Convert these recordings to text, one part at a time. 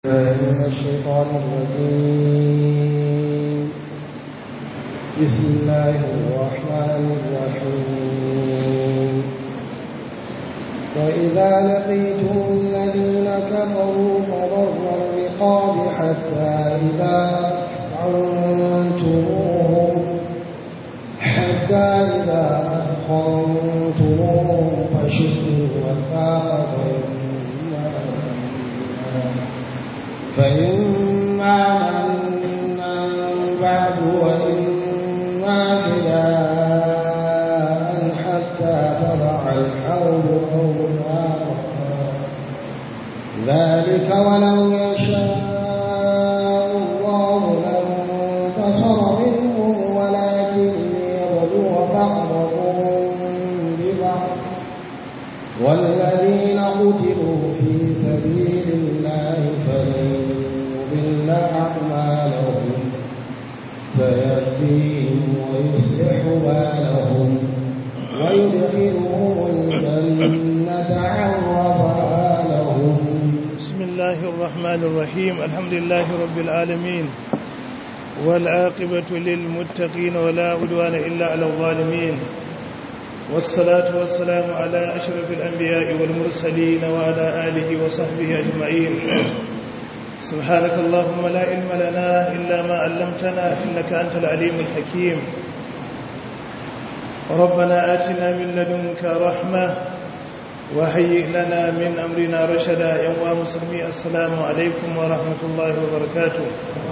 من الشيطان الرجيم بسم الله الرحمن الرحيم وإذا لقيتم الذين كفروا فضر الرقاب حتى إذا أثخنتموهم حتى إذا أثخنتموهم فشدوا الوثاق فإما منا بعد وإما فداء حتى تضع الحول أوزارها ذلك ولو يشاء الله لانتصر منهم ولكن ليبلو بعضهم ببعض والذين قتلوا في سبيل الله فلن يضل أعمالهم سيهديهم ويصلح بالهم ويدخلهم الجنة عرفها لهم بسم الله الرحمن الرحيم الحمد لله رب العالمين والعاقبة للمتقين ولا عدوان إلا على الظالمين والصلاة والسلام على أشرف الأنبياء والمرسلين وعلى آله وصحبه أجمعين سبحانك اللهم لا علم لنا إلا ما علمتنا إنك أنت العليم الحكيم ربنا آتنا من لدنك رحمة وهيئ لنا من أمرنا رشدا يوم مسلمي السلام عليكم ورحمة الله وبركاته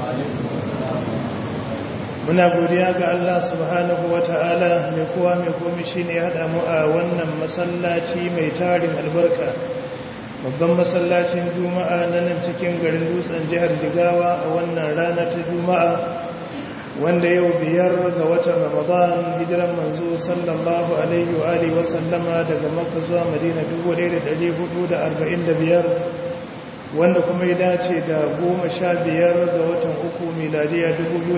muna godiya ga Allah subhanahu wa ta'ala mai kowa mai komi shi ne haɗa mu a wannan masallaci mai tarin albarka babban masallacin juma'a na nan cikin garin dutsen jihar jigawa a wannan rana ta juma'a wanda yau biyar ga watan ramadan hijiran manzo sallallahu alaihi wa alihi wa sallama daga makka zuwa madina 1445 wanda kuma ya dace da goma sha biyar ga watan uku miladiya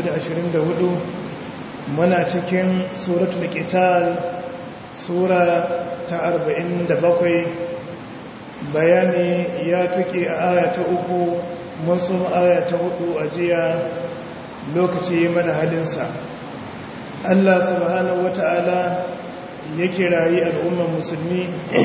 2024 muna cikin suratul qital sura ta 47 bayani ya tuke a aya ta uku mun sun aya ta hudu a jiya lokaci mana halinsa Allah subhanahu wata'ala ya kirayi al'ummar musulmi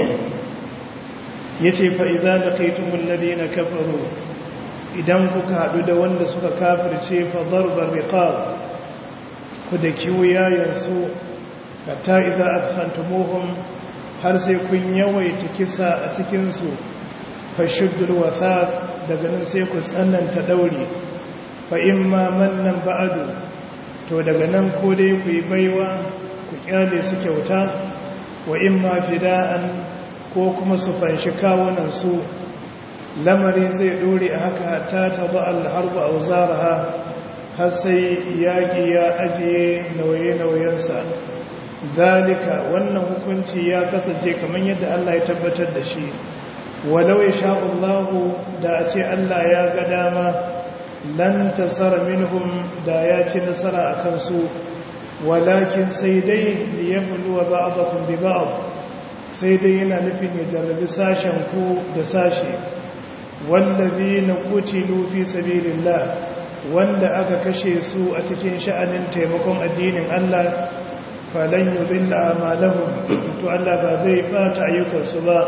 ya ce fa'iza da kaitumun ladina kafaru idan kuka haɗu da wanda suka kafirce fadar barriƙa ku da kiwuyayensu hatta idan a tsantamohun har sai kun yawaita kisa a cikinsu fashiddul wasa daga nan sai ku tsananta ɗauri fa'in ma mannan ba'adu to daga nan ko dai ku yi baiwa ku kyale su kyauta wa in ma fida'an ko kuma su fanshi kawunansu lamari zai dore a haka hatta ta ba alharba a zaraha har sai yaƙi ya ajiye nauye-nauyensa zalika wannan hukunci ya kasance kamar yadda Allah ya tabbatar da shi walau ya sha'ullahu da a ce Allah ya ga dama lan tasara minhum da ya ci nasara a kansu walakin sai dai liyabluwa ba'dakum bi ba'd sai dai yana nufin ya jarrabi sashen ku da sashe wallazina qutilu fi sabilillah wanda aka kashe su a cikin sha'anin taimakon addinin Allah falan yudilla amalahum to Allah ba zai bata ayyukansu ba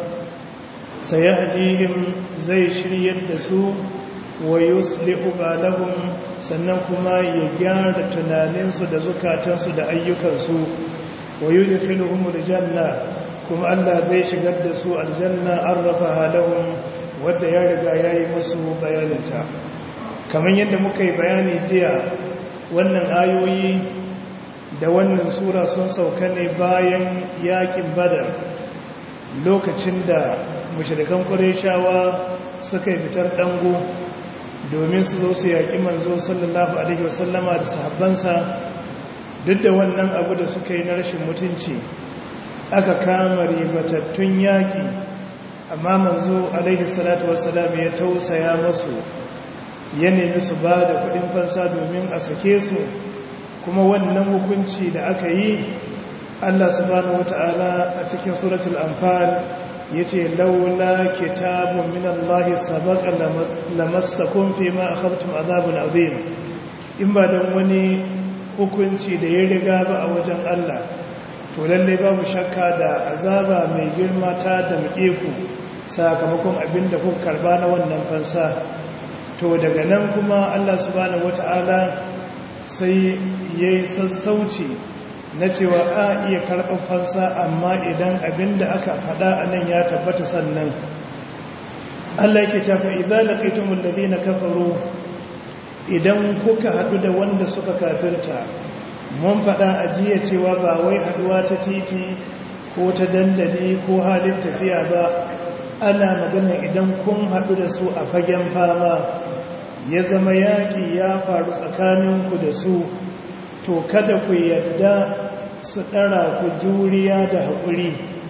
sayahdihim zai shiryar da su wa yuslihu balahum sannan kuma ya gyara tunaninsu da zukatansu da ayyukansu wa yudkhiluhum aljanna kuma Allah zai shigar da su aljanna arrafa halahum wanda ya riga yayi musu bayaninta kamar yadda muka yi bayani jiya wannan ayoyi da wannan sura sun sauka ne bayan yakin badar lokacin da mushrikan qurayshawa suka yi fitar dango domin su zo su yaƙi manzo sallallahu alaihi wasallama da sahabbansa duk da wannan abu da suka yi na rashin mutunci aka kama ribatattun yaƙi amma manzo alaihi salatu wasallam ya tausaya masu ya nemi su ba da kudin fansa domin a sake su kuma wannan hukunci da aka yi Allah subhanahu wata'ala a cikin suratul anfal yace laula kitabun min Allah sabaqa lamassakum fima akhadtum azabun azim in ba dan wani hukunci da ya riga ba a wajen Allah to lalle babu shakka da azaba mai girma ta da muke ku sakamakon abinda kuka karba na wannan fansa to daga nan kuma Allah subhanahu wata'ala sai yayi sassauci na cewa a iya karɓar fansa amma idan abinda aka faɗa a nan ya tabbata sannan Allah yake cewa idza laqitumul ladina kafaru idan kuka haɗu da wanda suka kafirta mun faɗa a jiya cewa ba wai haɗuwa ta titi ko ta dandali ko halin tafiya ba ana magana idan kun haɗu da su a fagen fama ya zama yaƙi ya faru tsakaninku da su to kada ku yadda su ɗara ku juriya da haƙuri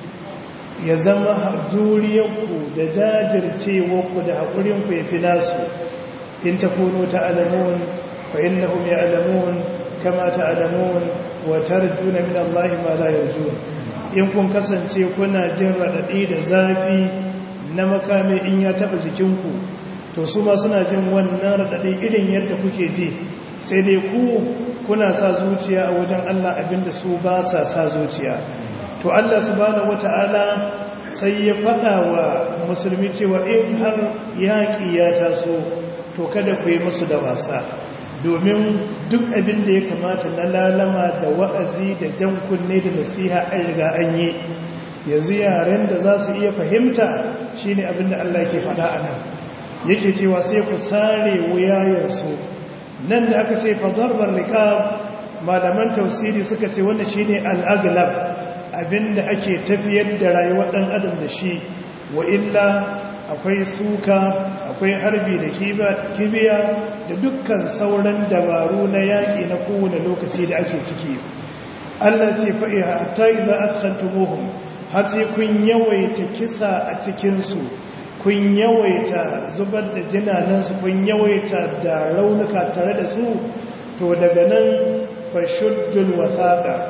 ya zama juriyarku da jajircewarku da haƙurinku ya fi nasu in ta kuno ta alamun fa innahum ya alamun kama ta alamun wa tarjuna min Allah ma la yarjun in kun kasance kuna jin raɗaɗi da zafi na makame in ya taɓa jikinku to su ma suna jin wannan raɗaɗi irin yadda kuke ji sai dai ku kuna sa zuciya a wajen Allah abinda su ba sa sa zuciya to Allah subhanahu wata'ala sai ya faɗa wa musulmi cewa in har yaƙi ya taso to kada ku yi musu da wasa domin duk abin da ya kamata na lalama da wa'azi da jan kunne da nasiha an riga an yi yanzu yaren da za su iya fahimta shine abin da Allah ke faɗa a nan yake cewa sai ku sare wuyayensu nan da aka ce fadarbar riqab malaman tausiri suka ce wannan shine al-aglab abinda ake tafiyar da rayuwar dan adam da shi wa illa akwai suka akwai harbi da kibiya da dukkan sauran dabaru na yaki na kowane lokaci da ake ciki Allah ce fa hatta idza adkhaltumuhum har sai kun yawaita kisa a cikin su kun yawaita zubar da jinanansu kun yawaita da raunuka tare da su to daga nan fashuddul wasaqa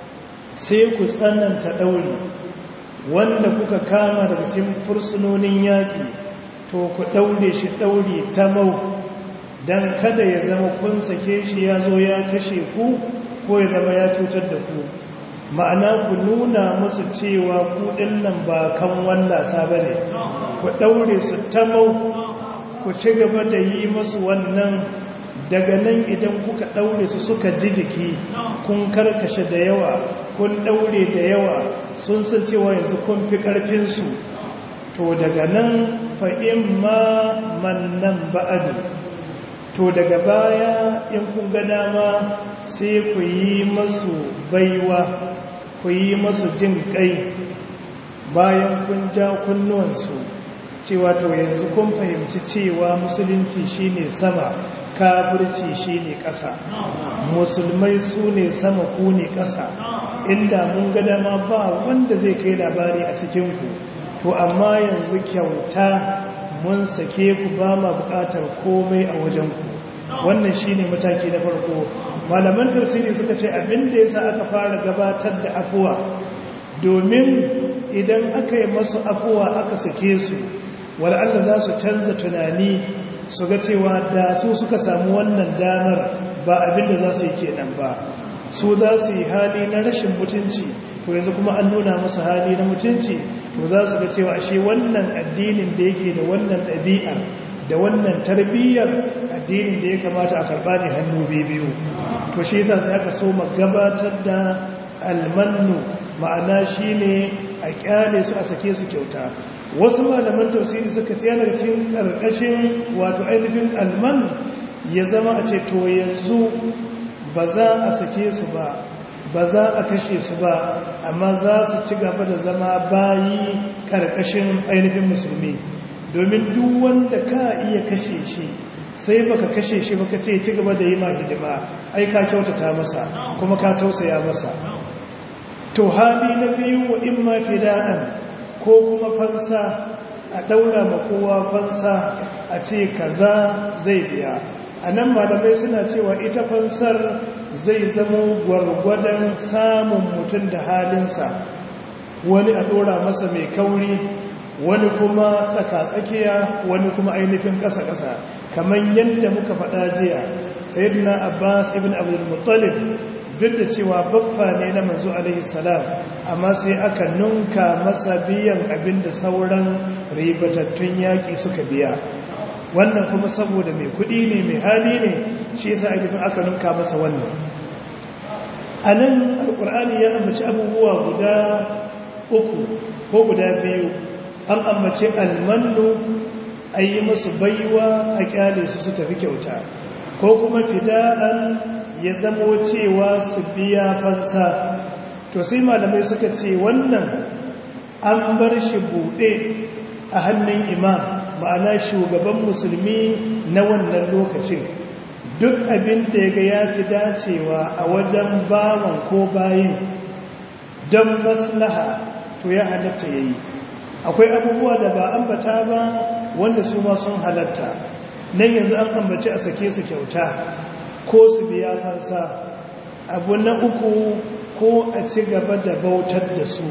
sai ku tsananta dauri wanda kuka kama daga cikin fursunonin yaki to ku daure shi dauri ta mau dan kada ya zama kun sake shi ya zo ya kashe ku ko ya zama ya cutar da ku ma'ana ku nuna musu cewa ku nan ba kan wallasa ba ne ku ɗaure su tamau ku ci gaba da yi masu wannan daga nan idan kuka ɗaure su suka ji jiki kun karkashe da yawa kun ɗaure da yawa sun san cewa yanzu kun fi ƙarfinsu to daga nan fa'in ma mannan ba'adu to daga baya in kun ga dama sai ku yi masu baiwa ku yi masu jin kai bayan kun ja kunnuwansu cewa to yanzu kun fahimci cewa musulunci shine sama kafirci shine ƙasa musulmai su ne sama ku ne ƙasa inda mun ga dama ba wanda zai kai labari a cikinku to amma yanzu kyauta mun sake ku ba ma buƙatar komai a wajenku wannan shine mataki na farko malaman tafsiri suka ce abinda yasa aka fara gabatar da afuwa domin idan aka yi masu afuwa aka sake su wal'alla za su canza tunani su ga cewa da su suka samu wannan damar ba abinda za su yi kenan ba su za su yi hali na rashin mutunci to yanzu kuma an nuna musu hali na mutunci to za su ga cewa ashe wannan addinin da yake da wannan ɗabi'ar da wannan tarbiyyar addinin da ya kamata a karɓa ne hannu biyu to shi yasa sai aka so gabatar da almannu ma'ana shine a kyale su a sake su kyauta wasu malaman tafsiri suka ce yana cikin karkashin wato ainihin alman ya zama a ce to yanzu ba za a sake su ba ba za a kashe su ba amma za su ci gaba da zama bayi karkashin ainihin musulmi domin duk wanda ka iya kashe shi sai baka kashe shi baka ce ci gaba da yi ma hidima ai ka kyautata masa kuma ka tausaya masa to hali na biyu wa in ma fida'an ko kuma fansa a daura ma kowa fansa a ce kaza zai biya a nan malamai suna cewa ita fansar zai zama gwargwadon samun mutum da halinsa wani a ɗora masa mai kauri wani kuma tsaka-tsakiya wani kuma ainihin ƙasa-ƙasa kamar yadda muka faɗa jiya sayyidina abbas ibn abdul muttalib duk da cewa baffa ne na manzo alaihi salam amma sai aka nunka masa biyan abinda sauran ribatattun yaƙi suka biya wannan kuma saboda mai kuɗi ne mai hali ne shi yasa ainihin aka nunka masa wannan a nan alƙur'ani ya ambaci abubuwa guda uku ko guda biyu an ambaci almannu a yi musu baiwa a kyale su su tafi kyauta ko kuma fida'an ya zamo cewa su biya fansa to sai malamai suka ce wannan an bar shi buɗe a hannun imam ma'ana shugaban musulmi na wannan lokacin duk abin da ya ga ya fi dacewa a wajen bawan ko bayin don maslaha to ya halatta ya yi akwai abubuwa da ba ambata ba wanda su ma sun halatta nan yanzu an ambaci a sake su kyauta ko su biya fansa abu na uku ko a ci gaba da bautar da su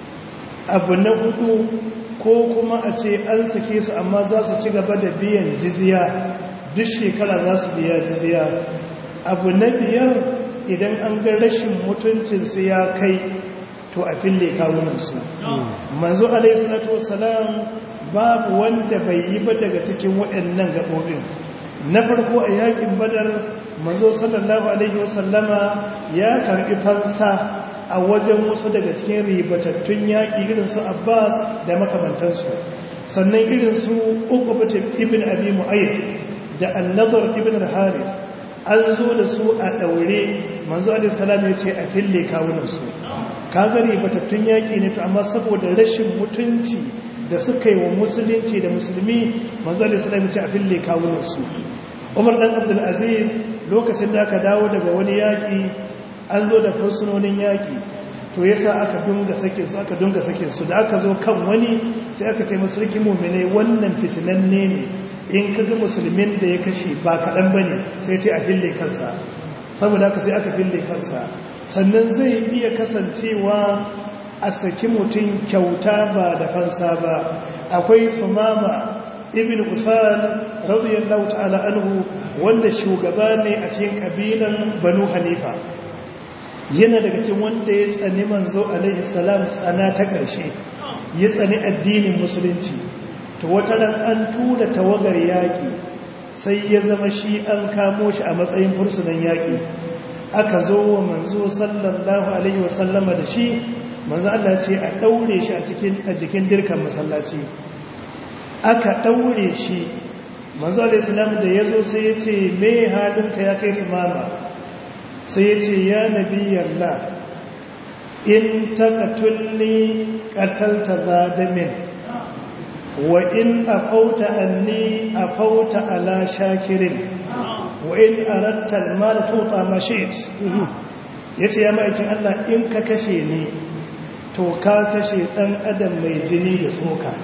abu na hudu ko kuma a ce an sake su amma za su ci gaba da biyan jiziya duk shekara za su biya jiziya abu na biyar idan an ga rashin mutuncinsu ya kai to a fille kawunansu manzo alaihissalatu wassalam babu wanda bai yi ba daga cikin waɗannan gaɓoɓin na farko a yakin badar manzo sallallahu alaihi wasallama ya karɓi fansa a wajen wasu daga cikin ribatattun yaƙi irin su abbas da makamantansu sannan irin su uku ibn abi mu'ayyid da annadar ibn al-harith an zo da su a ɗaure manzo alaihissalam ya ce a fille kawunansu kagare batattun yaƙi ne to amma saboda rashin mutunci da suka yi wa musulunci da musulmi manzo alaihissalam ya ce a fille kawunansu umar dan abdulaziz lokacin da aka dawo daga wani yaƙi an zo da fursunonin yaƙi to yasa aka dunga sake su aka dunga sake su da aka zo kan wani sai aka ce musulki mu'minai wannan fitinanne ne in kaga musulmin da ya kashe ba kaɗan bane sai ce a fille kansa saboda haka sai aka fille kansa sannan zai iya kasancewa a saki mutum kyauta ba da fansa ba akwai sumama ibn usan radiyallahu ta'ala anhu wanda shugaba ne a cikin kabilan banu hanifa yana daga cikin wanda ya tsani manzo alaihi salam tsana ta ƙarshe ya tsani addinin musulunci to wata ran an tura tawagar yaƙi sai ya zama shi an kamo shi a matsayin fursunan yaƙi aka zo wa manzo sallallahu alaihi wasallama da shi manzo Allah ce a daure shi a cikin a jikin dirkan masallaci aka daure shi manzo alaihi salam da yazo sai ya ce me halinka ya kai mama sai ya ce ya nabiyallah in taqatulni qatalta zadamin wa in afauta anni afauta ala shakirin wa in aratta al-mal tuta ma shi'it yace ya ma'aikin Allah in ka kashe ni to ka kashe dan adam mai jini da tsoka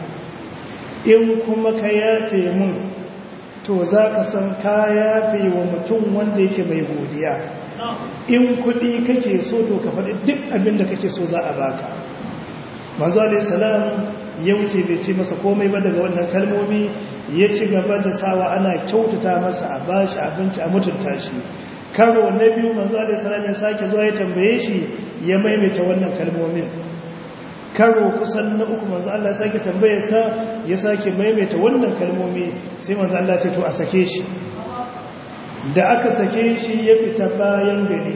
in kuma ka yafe mun to zaka san ka yafe wa mutum wanda yake mai godiya in kudi kake so to ka faɗi duk abin da kake so za a baka manzo alayhi salam ya wuce bai ce masa komai ba daga wannan kalmomi ya ci gaba da sawa ana kyautata masa a bashi abinci a mutunta shi karo na biyu manzo alaihi salam ya sake zuwa ya tambaye shi ya maimaita wannan kalmomin karo kusan na uku manzo Allah ya sake tambaye sa ya sake maimaita wannan kalmomi sai manzo Allah ya ce to a sake shi da aka sake shi ya fita bayan gari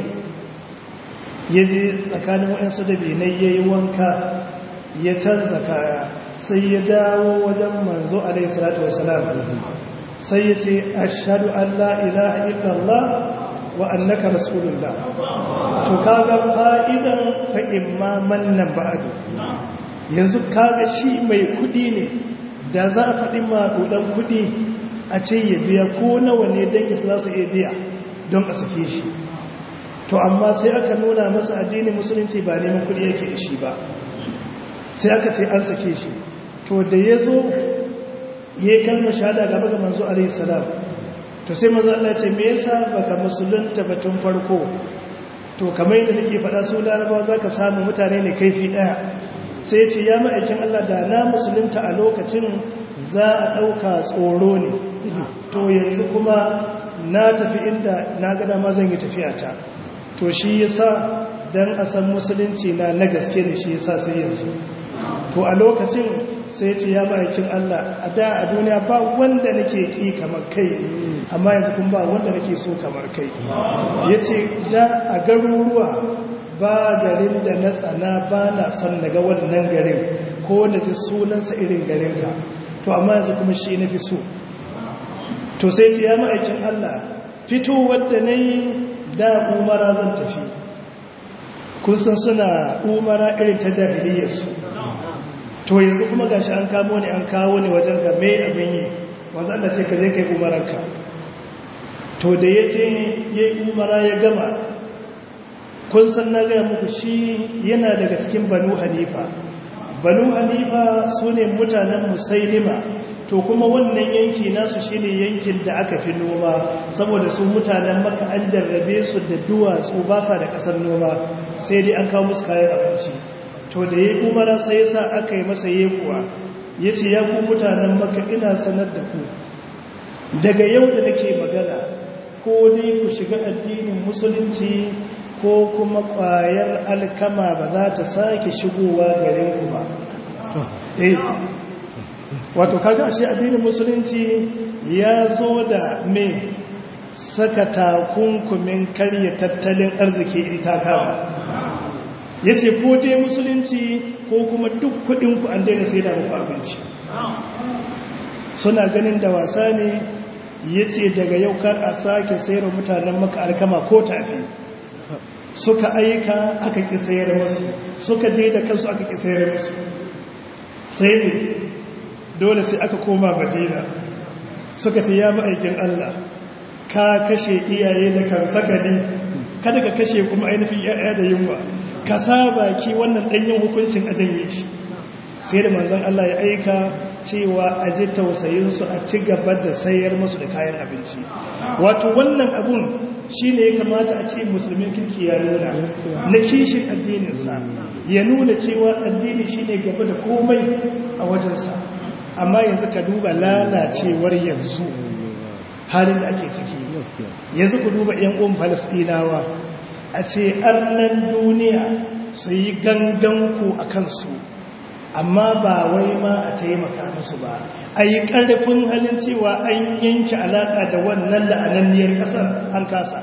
ya je tsakanin waɗansu da binai ya yi wanka ya canza kaya sai ya dawo wajen manzo alaihi salatu wasalam sai ya ce ashhadu an la ilaha illallah wa annaka rasulullah to kaga fa'idan fa imma mannan ba'du yanzu kaga shi mai kudi ne da za a faɗi maɗuɗan kudi a ce ya biya ko nawa ne dangi su za su iya biya don a sake shi to amma sai aka nuna masa addinin musulunci ba neman kudi yake da shi ba sai aka ce an sake shi to da ya zo ya kalma shahada gaba ga manzo alaihi salam to sai manzo Allah ce me yasa baka musulunta batun farko to kamar yadda nake faɗa su larabawa zaka samu mutane ne kaifi daya sai ce ya ma'aikin Allah da na musulunta a lokacin za a ɗauka tsoro ne to yanzu kuma na tafi inda na gada ma zan yi tafiyata to shi yasa dan a san musulunci na na gaske ne shi yasa sai yanzu to a lokacin sai ce ya ma'aikin Allah a da a duniya ba wanda nake ki kamar kai amma yanzu kun ba wanda nake so kamar kai yace da a garuruwa ba garin da na tsana ba na son daga wannan garin ko na ji sunansa irin garinka to amma yanzu kuma shi na fi so to sai ce ya ma'aikin Allah fito wadda na yi da umara zan tafi kusan suna umara irin ta jahiliyarsu to yanzu kuma gashi an kamo ne an kawo ne wajen ga mai abin yi wanda Allah ce ka je kai umaranka to da ya je ya yi umara ya gama kun san na gaya muku shi yana daga cikin banu hanifa banu hanifa su ne mutanen musailima to kuma wannan yanki nasu shine yankin da aka fi noma saboda su mutanen maka an jarrabe su da duwatsu ba sa da kasar noma sai dai an kawo musu kayan abinci to da ya umara sai ya sa aka yi masa yekuwa ya ce ya ku mutanen maka ina sanar da ku daga yau da nake magana ko dai ku shiga addinin musulunci ko kuma ƙwayar alkama ba za ta sake shigowa garin ku ba eh wato kaga shi addinin musulunci ya zo da me saka takunkumin karya tattalin arziki in ta kama ya ce ko dai musulunci ko kuma duk kudinku an daina sai da muku abinci suna ganin da wasa ne ya ce daga yau kar a sake sayar mutanen maka alkama ko tafi suka aika aka ki sayar musu suka je da kansu aka ki sayar musu sai ne dole sai aka koma madina suka ce ya ma'aikin Allah ka kashe iyaye da kan sakani kada ka kashe kuma ainihin ya'ya da yunwa ka saba ki wannan danyen hukuncin a janye shi sai da manzon Allah ya aika cewa a ji tausayinsu a ci gaba da sayar musu da kayan abinci wato wannan abun shi ne ya kamata a ce musulmin kirki ya nuna na kishin addininsa ya nuna cewa addini shi ne gaba da komai a wajensa amma yanzu ka duba lalacewar yanzu halin da ake ciki yanzu ku duba 'yan uwan falasɗinawa a ce arnan duniya su yi ganganku a kansu amma ba wai ma a taimaka musu ba a yi ƙarfin halin cewa an yanke alaƙa da wannan la'ananniyar ƙasar an kasa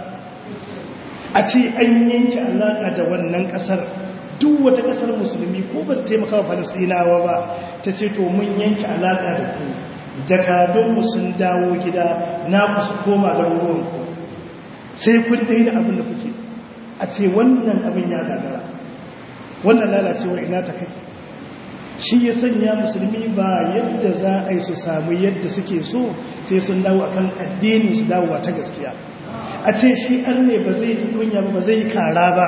a ce an yanke alaƙa da wannan ƙasar duk wata ƙasar musulmi ko ba ta taimaka wa falasɗinawa ba ta ce to mun yanke alaƙa da ku jakadunmu sun dawo gida na ku su koma garuruwanku sai kun daina abin da kuke a ce wannan abin ya gagara wannan lalacewar ina ta kai shi ya sanya musulmi ba yadda za a yi su samu yadda suke so sai sun dawo akan addini su dawo ta gaskiya a ce shi an ne ba zai ji kunya ba zai kara ba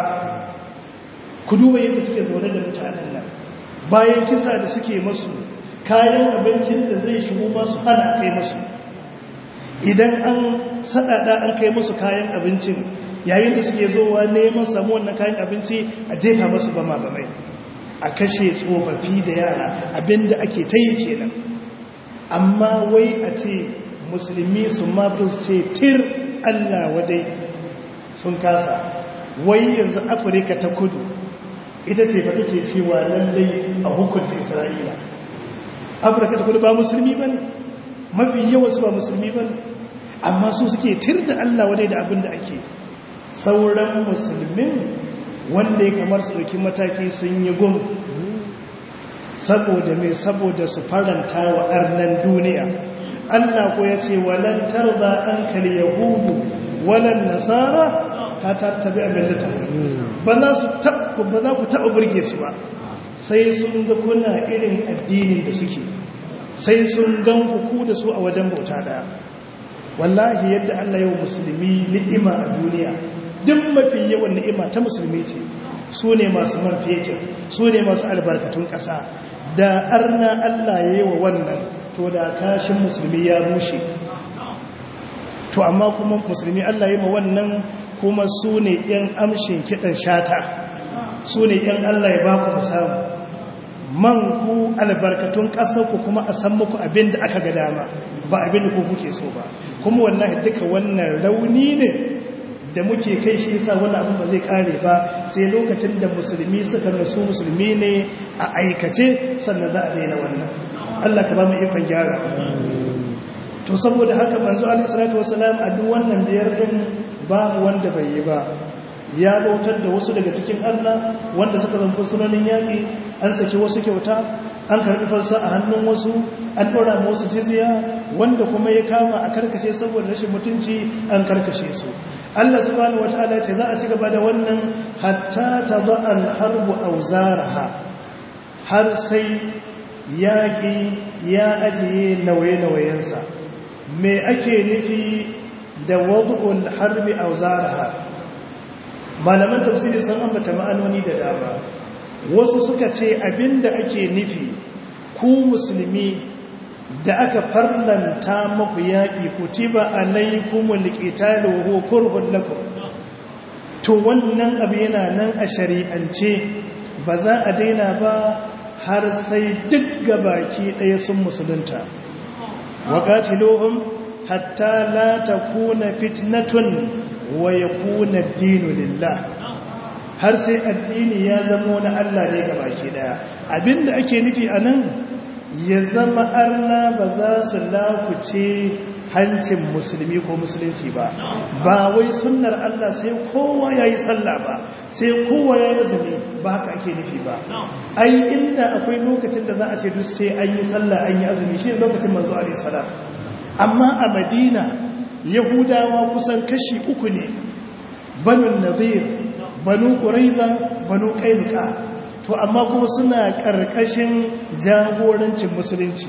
ku duba yadda suke zaune da mutanen nan bayan kisa da suke masu kayan abincin da zai shigo masu hana kai masu idan an sadada an kai musu kayan abincin yayin da suke zowa neman samu wannan kayan abinci a jefa masu bama bamai a kashe tsofaffi da yara abinda ake ta yi kenan amma wai a ce musulmi su mafi ce tir allah wadai sun kasa wai yanzu afirka ta kudu ita ce fa take cewa lallai a hukunta isra'ila afirka ta kudu ba musulmi ba ne mafi yawansu ba musulmi ba ne amma su suke tir da allah wadai da abin da ake sauran musulmin wanda ya kamar su ɗauki mataki sun yi gum saboda mai saboda su faranta wa arnan duniya Allah ko ya ce walantar ba an kali yahudu walan nasara ka tattabi abin da ba za su ba za ku taɓa burge su ba sai sun ga kuna irin addinin da suke sai sun gan ku da su a wajen bauta daya wallahi yadda Allah yau musulmi ni'ima a duniya duk mafi yawan ni'ima ta musulmi ce su ne masu man fetur su ne masu albarkatun ƙasa da arna Allah ya yi wa wannan to da kashin musulmi ya rushe to amma kuma musulmi Allah ya yi wa wannan kuma su ne ‘yan amshin kiɗan shata su ne ‘yan Allah ya ba ku samu man ku albarkatun ƙasar ku kuma a san muku abin da aka ga dama ba abin da ku kuke so ba kuma wallahi duka wannan rauni ne da muke kai shi yasa wannan abin ba zai kare ba sai lokacin da musulmi suka rasu musulmi ne a aikace sannan za a daina wannan Allah ka ba mu ikon gyara to saboda haka manzo alaihi salatu wasalam a duk wannan biyar din babu wanda bai yi ba ya bautar da wasu daga cikin Allah wanda suka zanfi sunanin yaƙi an saki wasu kyauta an karɓi fansa a hannun wasu an ɗora wasu jizya wanda kuma ya kama a karkashe saboda rashin mutunci an karkashe su Allah subhanahu wataala ce za a ci gaba da wannan hatta tada'al harbu awzaraha har sai yaƙi ya ajiye nauye-nauyensa me ake nufi da wad'ul harbi awzaraha malaman tafsiri sun ambata ma'anoni da dama wasu suka ce abinda ake nufi ku musulmi da aka farlanta muku yaƙi kutiba alaikumul qitalu huwa kurhun lakum to wannan abu yana nan a shari'ance ba za a daina ba har sai duk gabaki ɗaya sun musulunta waqatiluhum hatta la takuna fitnatun wa yakuna ad-dinu lillah har sai addini ya zama na Allah ne gabaki daya abinda ake nufi anan ya zama arna ba za su lakuce hancin musulmi ko musulunci ba ba wai sunnar Allah sai kowa ya yi sallah ba sai kowa ya yi azumi ba haka ake nufi ba ai inda akwai lokacin da za a ce duk sai an yi sallah an yi azumi shi lokacin manzo alaihi salam amma a madina yahudawa kusan kashi uku ne banu nadir banu quraiza banu qainuqa to amma kuma suna ƙarƙashin jagorancin musulunci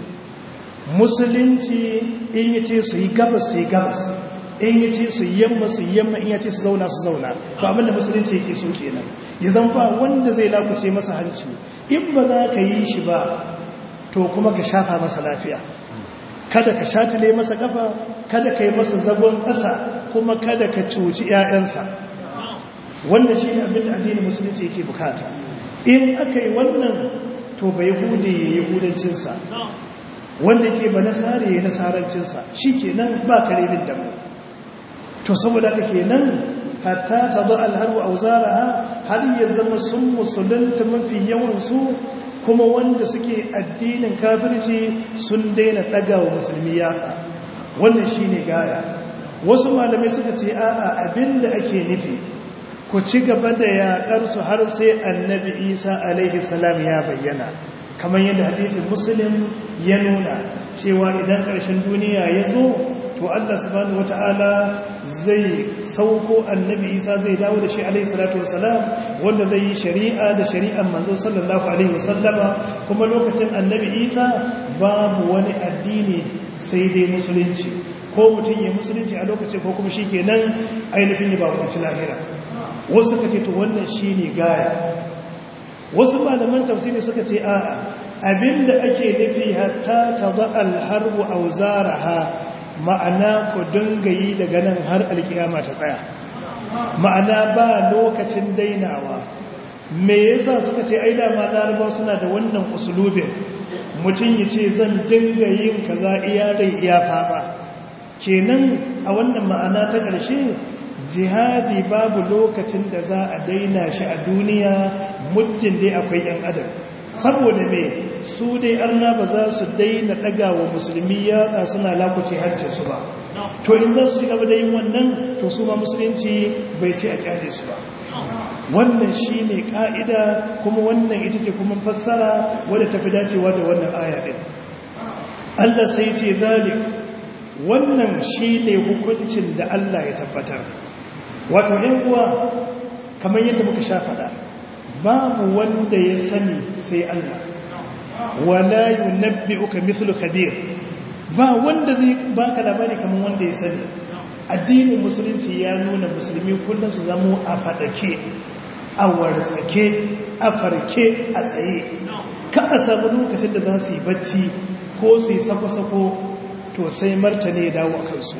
musulunci in yi ce su yi gabas su yi gabas in yi ce su yamma su yamma in ya ce su zauna su zauna to abinda musulunci yake so kenan ya zan ba wanda zai lakuce masa hanci in ba za ka yi shi ba to kuma ka shafa masa lafiya kada ka shatile masa kafa kada ka yi masa zagon ƙasa kuma kada ka cuci 'ya'yansa wanda shi ne abinda addinin musulunci yake bukata in aka yi wannan to bai hude ya yi hudancinsa wanda ke ba nasara ya yi nasarancinsa shi ke nan ba karerin damu to saboda aka ke nan hatta ta zo alharu a wuzara har ya zama sun musulunta mafi yawansu kuma wanda suke addinin kafirci sun daina ɗaga wa musulmi yatsa wannan shi ne gaya wasu malamai suka ce a'a abinda ake nufi ku ci gaba da yaƙarsu har sai annabi isa alaihi salam ya bayyana kamar yadda hadisin muslim ya nuna cewa idan ƙarshen duniya ya zo to allah subhanahu wata'ala zai sauko annabi isa zai dawo da shi alaihi salatu wasalam wanda zai yi shari'a da shari'an manzo sallallahu alaihi wasallama kuma lokacin annabi isa babu wani addini sai dai musulunci ko mutum ya musulunci a lokacin ko kuma shi kenan ainihin ya bakunci lahira wasu ka ce to wannan shi ne gaya wasu malaman tafsiri suka ce a'a abinda ake nufi hatta ta ba alharbu auzaraha ma'ana ku dinga yi daga nan har alkiyama ta tsaya ma'ana ba lokacin dainawa me yasa suka ce ai dama larabawa suna da wannan usulubin mutum ya ce zan dinga yin kaza iya rai iya faba kenan a wannan ma'ana ta ƙarshe jihadi babu lokacin da za a daina shi a duniya muddin dai akwai yan adam saboda me su dai arna ba za su daina daga wa musulmi yatsa suna lakuce hancin su ba to in za su ci gaba da yin wannan to su ma musulunci bai ce a kyale su ba wannan shi ne ka'ida kuma wannan ita ce kuma fassara wadda tafi dacewa da wannan aya ɗin Allah sai ce zalik wannan shi ne hukuncin da Allah ya tabbatar wato ‘yan uwa kamar yadda muka sha faɗa babu wanda ya sani sai Allah wala yunabbi uka mithlu khabir ba wanda zai baka labari kamar wanda ya sani addinin musulunci ya nuna musulmi kullum su zamo a faɗake a wartsake a farke a tsaye ka a samu lokacin da za su yi bacci ko su yi sako-sako to sai martani ya dawo a kansu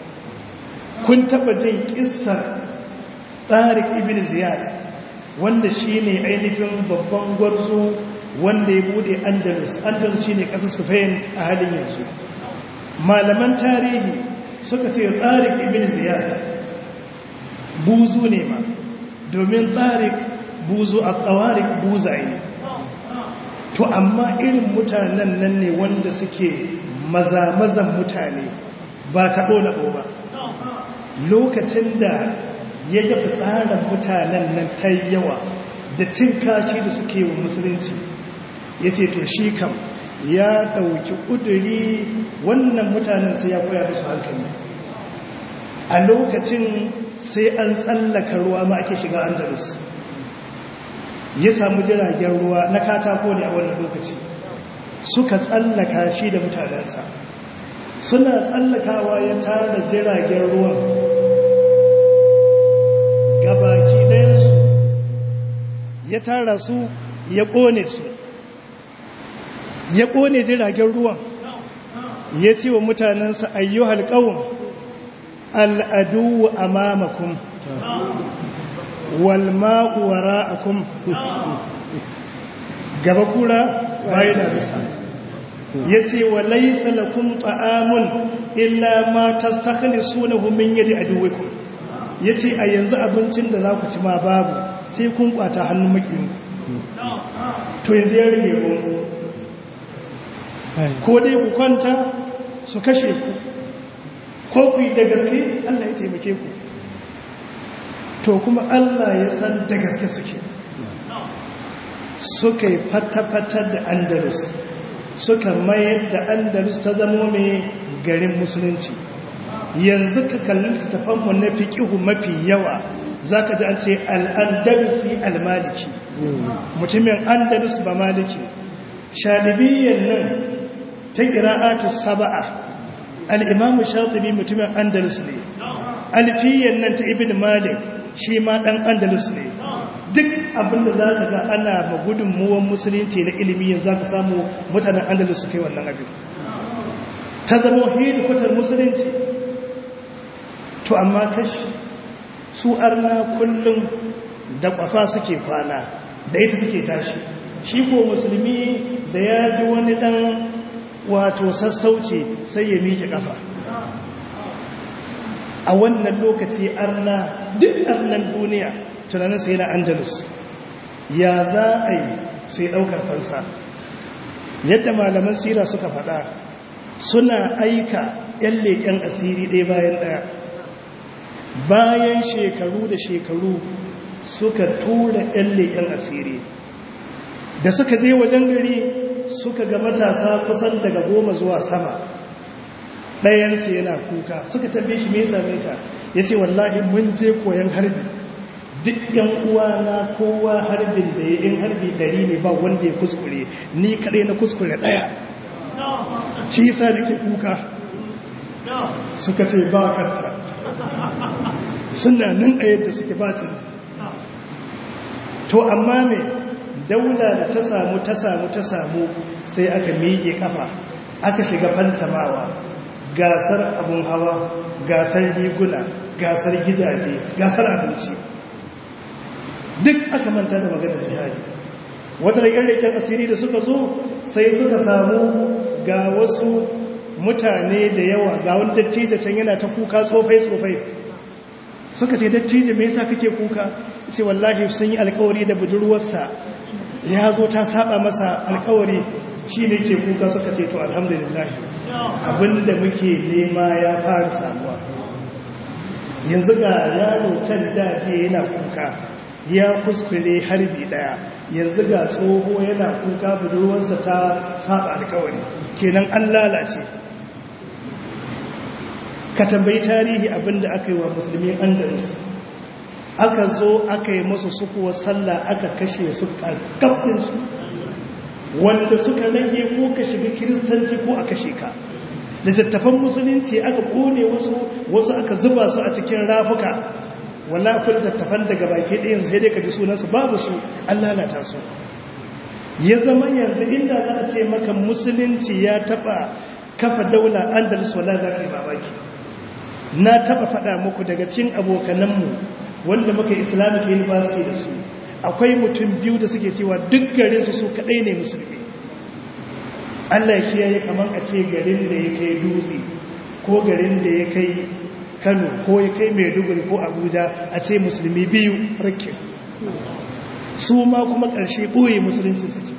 kun taba jin kissar tsarik ibn ziyad wanda shi ne ainihin babban gwarzo wanda ya bude andalus andalus shine kasar spain a halin yanzu malaman tarihi suka ce tsarik ibn ziyad buzu ne ma domin tsarik buzu a tsawarik buzaye to amma irin mutanen nan ne wanda suke maza-mazan mutane ba ta ɗola ba lokacin da ya gafi tsarin mutanen nan ta yawa da cin kashi da suke wa musulunci ya ce to shi kam ya ɗauki ƙuduri wannan mutanen sai ya koya musu hankali a lokacin sai an tsallaka ruwa ma ake shiga andalus ya samu jiragen ruwa na katako ne a wannan lokaci suka tsallaka shi da mutanensa suna tsallakawa ya tara jiragen ruwan gabaki ɗayansu ya tara su ya ƙone su ya ƙone jiragen ruwan ya ce wa mutanensa ayyuhal ƙawun al'adu a mamakon walma'u wara'akum gaba kura bayan da bisa ya ce wa laisa lakum ta'amun illa ma tastakhlisunahu min yadi aduwikum ya ce a yanzu abincin da za ku ci ma babu sai kun kwata hannun makiyin to yanzu ya rage ruwan ko dai ku kwanta su kashe ku ko ku yi da gaske Allah ya taimake ku to kuma Allah ya san da gaske suke suka yi fata-fata da andalus suka mayar da andalus ta zamo mai garin musulunci yanzu ka kalli tafanmu na fiƙihu mafi yawa za ka ji an ce al'andalusi al-maliki mutumin andalus ba maliki shalibiyyar nan ta ƙira'atu saba'a al'imamu shatibi mutumin andalus ne alfiyyar nan ta ibn malik shi ma ɗan andalus ne duk abinda za ka ga ana ma gudunmuwan musulunci na ilimi yanzu za ka samu mutanen andalus su kai wannan abin ta zama hidikutar musulunci to amma kashi su arna kullum da kwafa suke kwana da ita suke tashi shi ko musulmi da ya ji wani dan wato sassauci sai ya miƙe kafa a wannan lokaci arna duk arnan duniya tunanin sai na andalus ya za a yi sai ɗaukar fansa yadda malaman sira suka faɗa suna aika 'yan leƙen asiri ɗaya bayan ɗaya bayan shekaru da shekaru suka tura 'yan leƙen asiri da suka je wajen gari suka ga matasa kusan daga goma zuwa sama ɗayansu yana kuka suka tabbe shi mai same ka ya ce wallahi mun je koyon harbi duk yan uwa na kowa harbin da ya in harbi dari ne ba wanda ya kuskure ni kaɗai na kuskure ɗaya shi yasa nake kuka suka ce ba kanta suna nan a yadda suke bacin to amma me daula da ta samu ta samu ta samu sai aka miƙe kafa aka shiga fantamawa gasar abun hawa gasar riguna gasar gidaje gasar abinci duk aka manta da maganar jihadi wata rikin asiri da suka zo sai suka samu ga wasu mutane da yawa ga wani dattijo can yana ta kuka tsofai-tsofai suka ce dattijo me yasa kake kuka ce wallahi sun yi alkawari da budurwarsa ya zo ta saba masa alkawari shi ne ke kuka suka ce to alhamdulillah abinda muke nema ya fara samuwa yanzu ga yaro can daji yana kuka ya kuskure harbi daya yanzu ga tsoho yana kuka budurwarsa ta saba alkawari kenan an lalace ka tambayi tarihi abinda aka yi wa musulmi andalus aka zo aka yi masu sukuwar sallah aka kashe su ƙarƙafinsu wanda suka rage ko ka shiga kiristanci ko a kashe ka da jattafan musulunci aka kone wasu wasu aka zuba su a cikin rafuka wala kul jattafan daga baki ɗayan sai dai ka ji sunansu babu su an lalata su ya zama yanzu inda za a ce maka musulunci ya taɓa kafa daula andalus wala za ka yi mamaki na taɓa faɗa muku daga cikin abokananmu wanda muka islamic university da su akwai mutum biyu da suke cewa duk garin su su kadai ne musulmi Allah ya kiyaye kaman a ce garin da ya kai dutse ko garin da ya kai Kano ko ya kai Maiduguri ko Abuja a ce musulmi biyu rakin su ma kuma ƙarshe ɓoye musulunci suke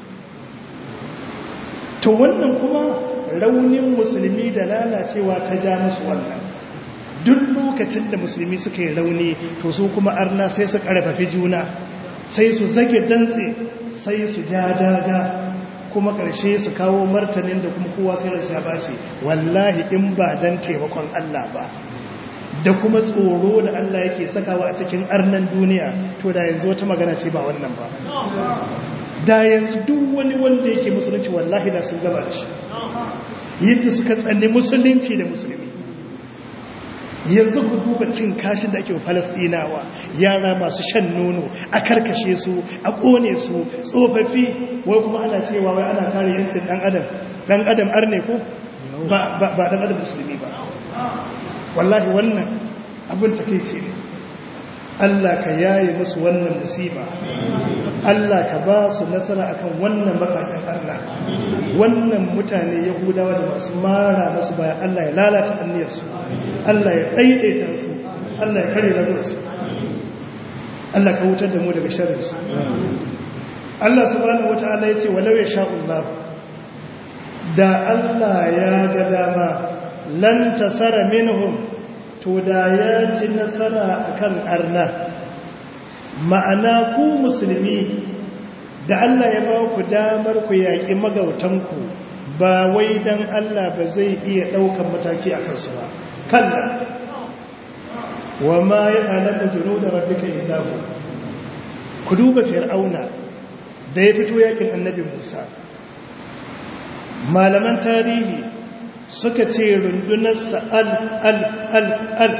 to wannan kuma raunin musulmi da lalacewa ta ja musu wannan duk lokacin da musulmi suka yi rauni to su kuma arna sai su ƙarfafi juna sai su zage dantse sai su ja daga kuma ƙarshe su kawo martanin da kuma kowa sai rasa ba ce wallahi in ba don taimakon Allah ba da kuma tsoro da Allah yake sakawa a cikin arnan duniya to da yanzu wata magana ce ba wannan ba da yanzu duk wani wanda yake musulunci wallahi da sun gaba da shi yadda suka tsanni musulunci da musulmi yanzu ku duba cin kashin da ake wa falastinawa yara masu shan nono a karkashe su a kone su tsofaffi wai kuma ana cewa wai ana kare yancin dan adam dan adam arne ko ba dan adam musulmi ba wallahi wannan abin takeici ne Allah ka yaye musu wannan musiba Allah ka ba su nasara akan wannan bakakin Allah wannan mutane yahudawa da masu mara masu bayan Allah ya lalata anniyarsu Allah ya ɗaiɗaita su Allah ya kare lagarsu Allah ka wutar da mu daga sharrinsu Allah subhanahu wata'ala ya ce walau ya sha'ullah da Allah ya ga dama lan tasara minhum to da ya ci nasara akan arna ma'ana ku musulmi da Allah ya ba ku damar ku yaƙi magautanku ba wai dan Allah ba zai iya ɗaukan mataki a kansu ba kalla wa ma ya alaƙa jino da rabbika illahu ku duba fir'auna da ya fito yakin annabi musa malaman tarihi suka ce rundunarsa al al al al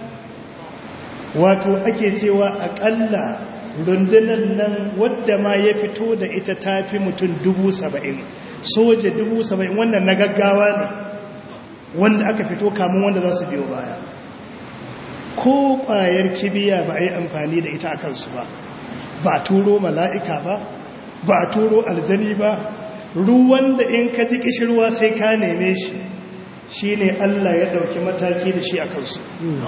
wato ake cewa aƙalla rundunar nan wadda ma ya fito da ita tafi mutum dubu saba'in soja dubu saba'in wannan na gaggawa ne wanda aka fito kamun wanda za su biyo baya ko ƙwayar kibiya ba a yi amfani da ita a kansu ba ba a turo mala'ika ba ba a turo aljani ba ruwan da in ka ji kishirwa sai ka neme shi shi ne Allah ya ɗauki mataki da shi a kansu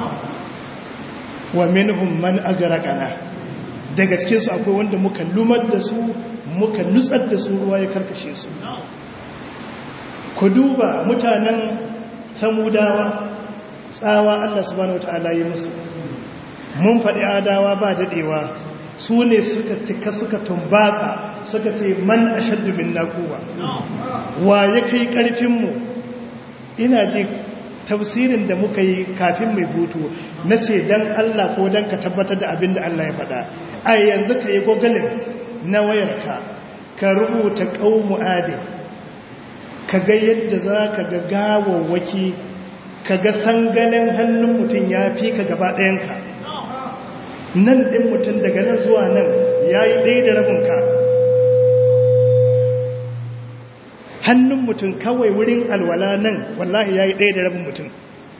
wa minhum man agarakana daga cikinsu akwai wanda muka lumar da su muka nutsar da su ruwa ya karkashe su ku duba mutanen samudawa tsawa Allah subhanahu wata'ala yi musu mun faɗi adawa ba daɗewa su ne suka cika suka tumbatsa suka ce man ashaddu min naquwa wa ya kai ƙarfinmu ina ji tafsirin da muka yi kafin mai hutu na ce don Allah ko don ka tabbatar da abin da Allah ya faɗa a yanzu ka yi gogalin na wayarka ka rubuta ƙaunu adin ka ga yadda za ka ga gawawwaki ka ga sanganin hannun mutum ya fi ka gaba ɗayanka nan ɗin mutum daga nan zuwa nan ya yi ɗaya da rabinka hannun mutum kawai wurin alwala nan wallahi ya yi ɗaya da rabin mutum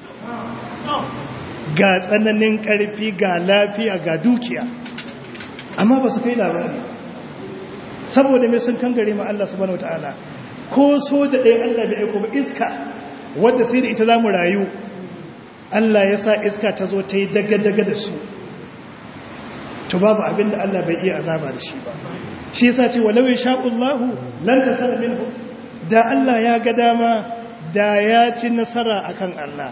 ga tsananin ƙarfi ga lafiya ga dukiya amma ba su kai labari saboda mai sun kangare ma Allah subhanahu wata'ala ko soja ɗaya Allah da aiko ba iska wadda sai da ita za mu rayu Allah ya sa iska ta zo ta yi daga-daga da su to babu abinda Allah bai iya azaba da shi ba shi yasa ce walau ya sha'ullahu lan tasara minhu da Allah ya ga dama da ya ci nasara akan Allah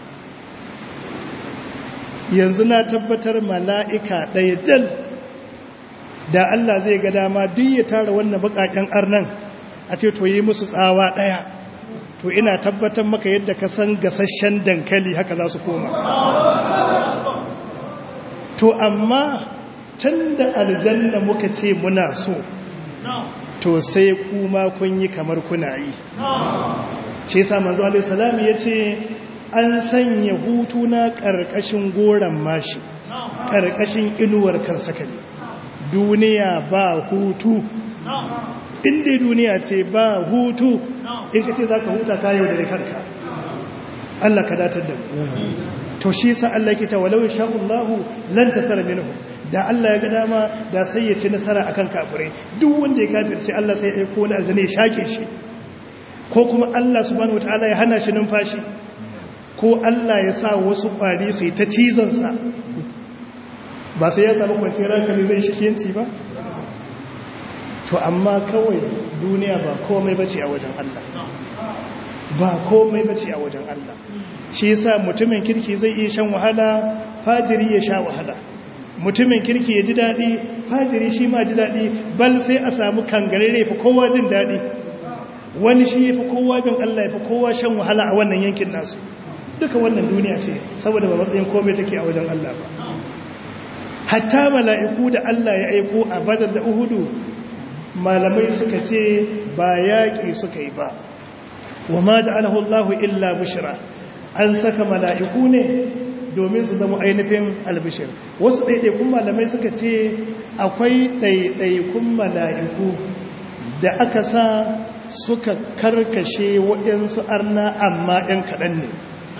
yanzu na tabbatar mala'ika ɗaya jal da Allah zai ga dama duk ya tara wannan bukaken arnan a ce to yi musu tsawa ɗaya to ina tabbatar maka yadda ka san gasasshen dankali haka za su koma to amma tun da aljanna muka ce muna so to sai kuma kun yi kamar kuna yi ce sa manzo alaihissalam ya ce an sanya hutu na ƙarƙashin goron mashi ƙarƙashin inuwar kan sakali duniya ba hutu inda duniya ce ba hutu in ka ce za ka huta kayo da kanka Allah ka datar da to shi sa Allah ke ta walau sha'ullahu lan tasara minhu da Allah ya ga dama da sai ya ci nasara akan kafirai duk wanda ya kafirce Allah sai ya aiko wani aljani ya shake shi ko kuma Allah subhanahu wataala ya hana shi numfashi ko Allah ya sa wasu kwari su yi ta cizon sa ba sai ya samu kwanciyar hankali zai shikiyanci ba to amma kawai duniya ba komai bace a wajen Allah ba komai bace a wajen Allah shi yasa mutumin kirki zai iya shan wahala fajiri ya sha wahala mutumin kirki ya ji daɗi fajiri shi ma ji daɗi bal sai a samu kangarare fi kowa jin daɗi wani shi ya fi kowa bin Allah ya fi kowa shan wahala a wannan yankin nasu duka wannan duniya ce saboda ba matsayin komai take a wajen Allah ba hatta mala'iku da Allah ya aiko a badar da uhudu malamai suka ce ba yaƙi suka yi ba wa ma ja'alahu Allahu illa bushra an saka mala'iku ne domin su zama ainihin albishir wasu ɗaiɗaikun malamai suka ce akwai ɗaiɗaikun mala'iku da aka sa suka karkashe waɗansu arna amma ‘yan kaɗan ne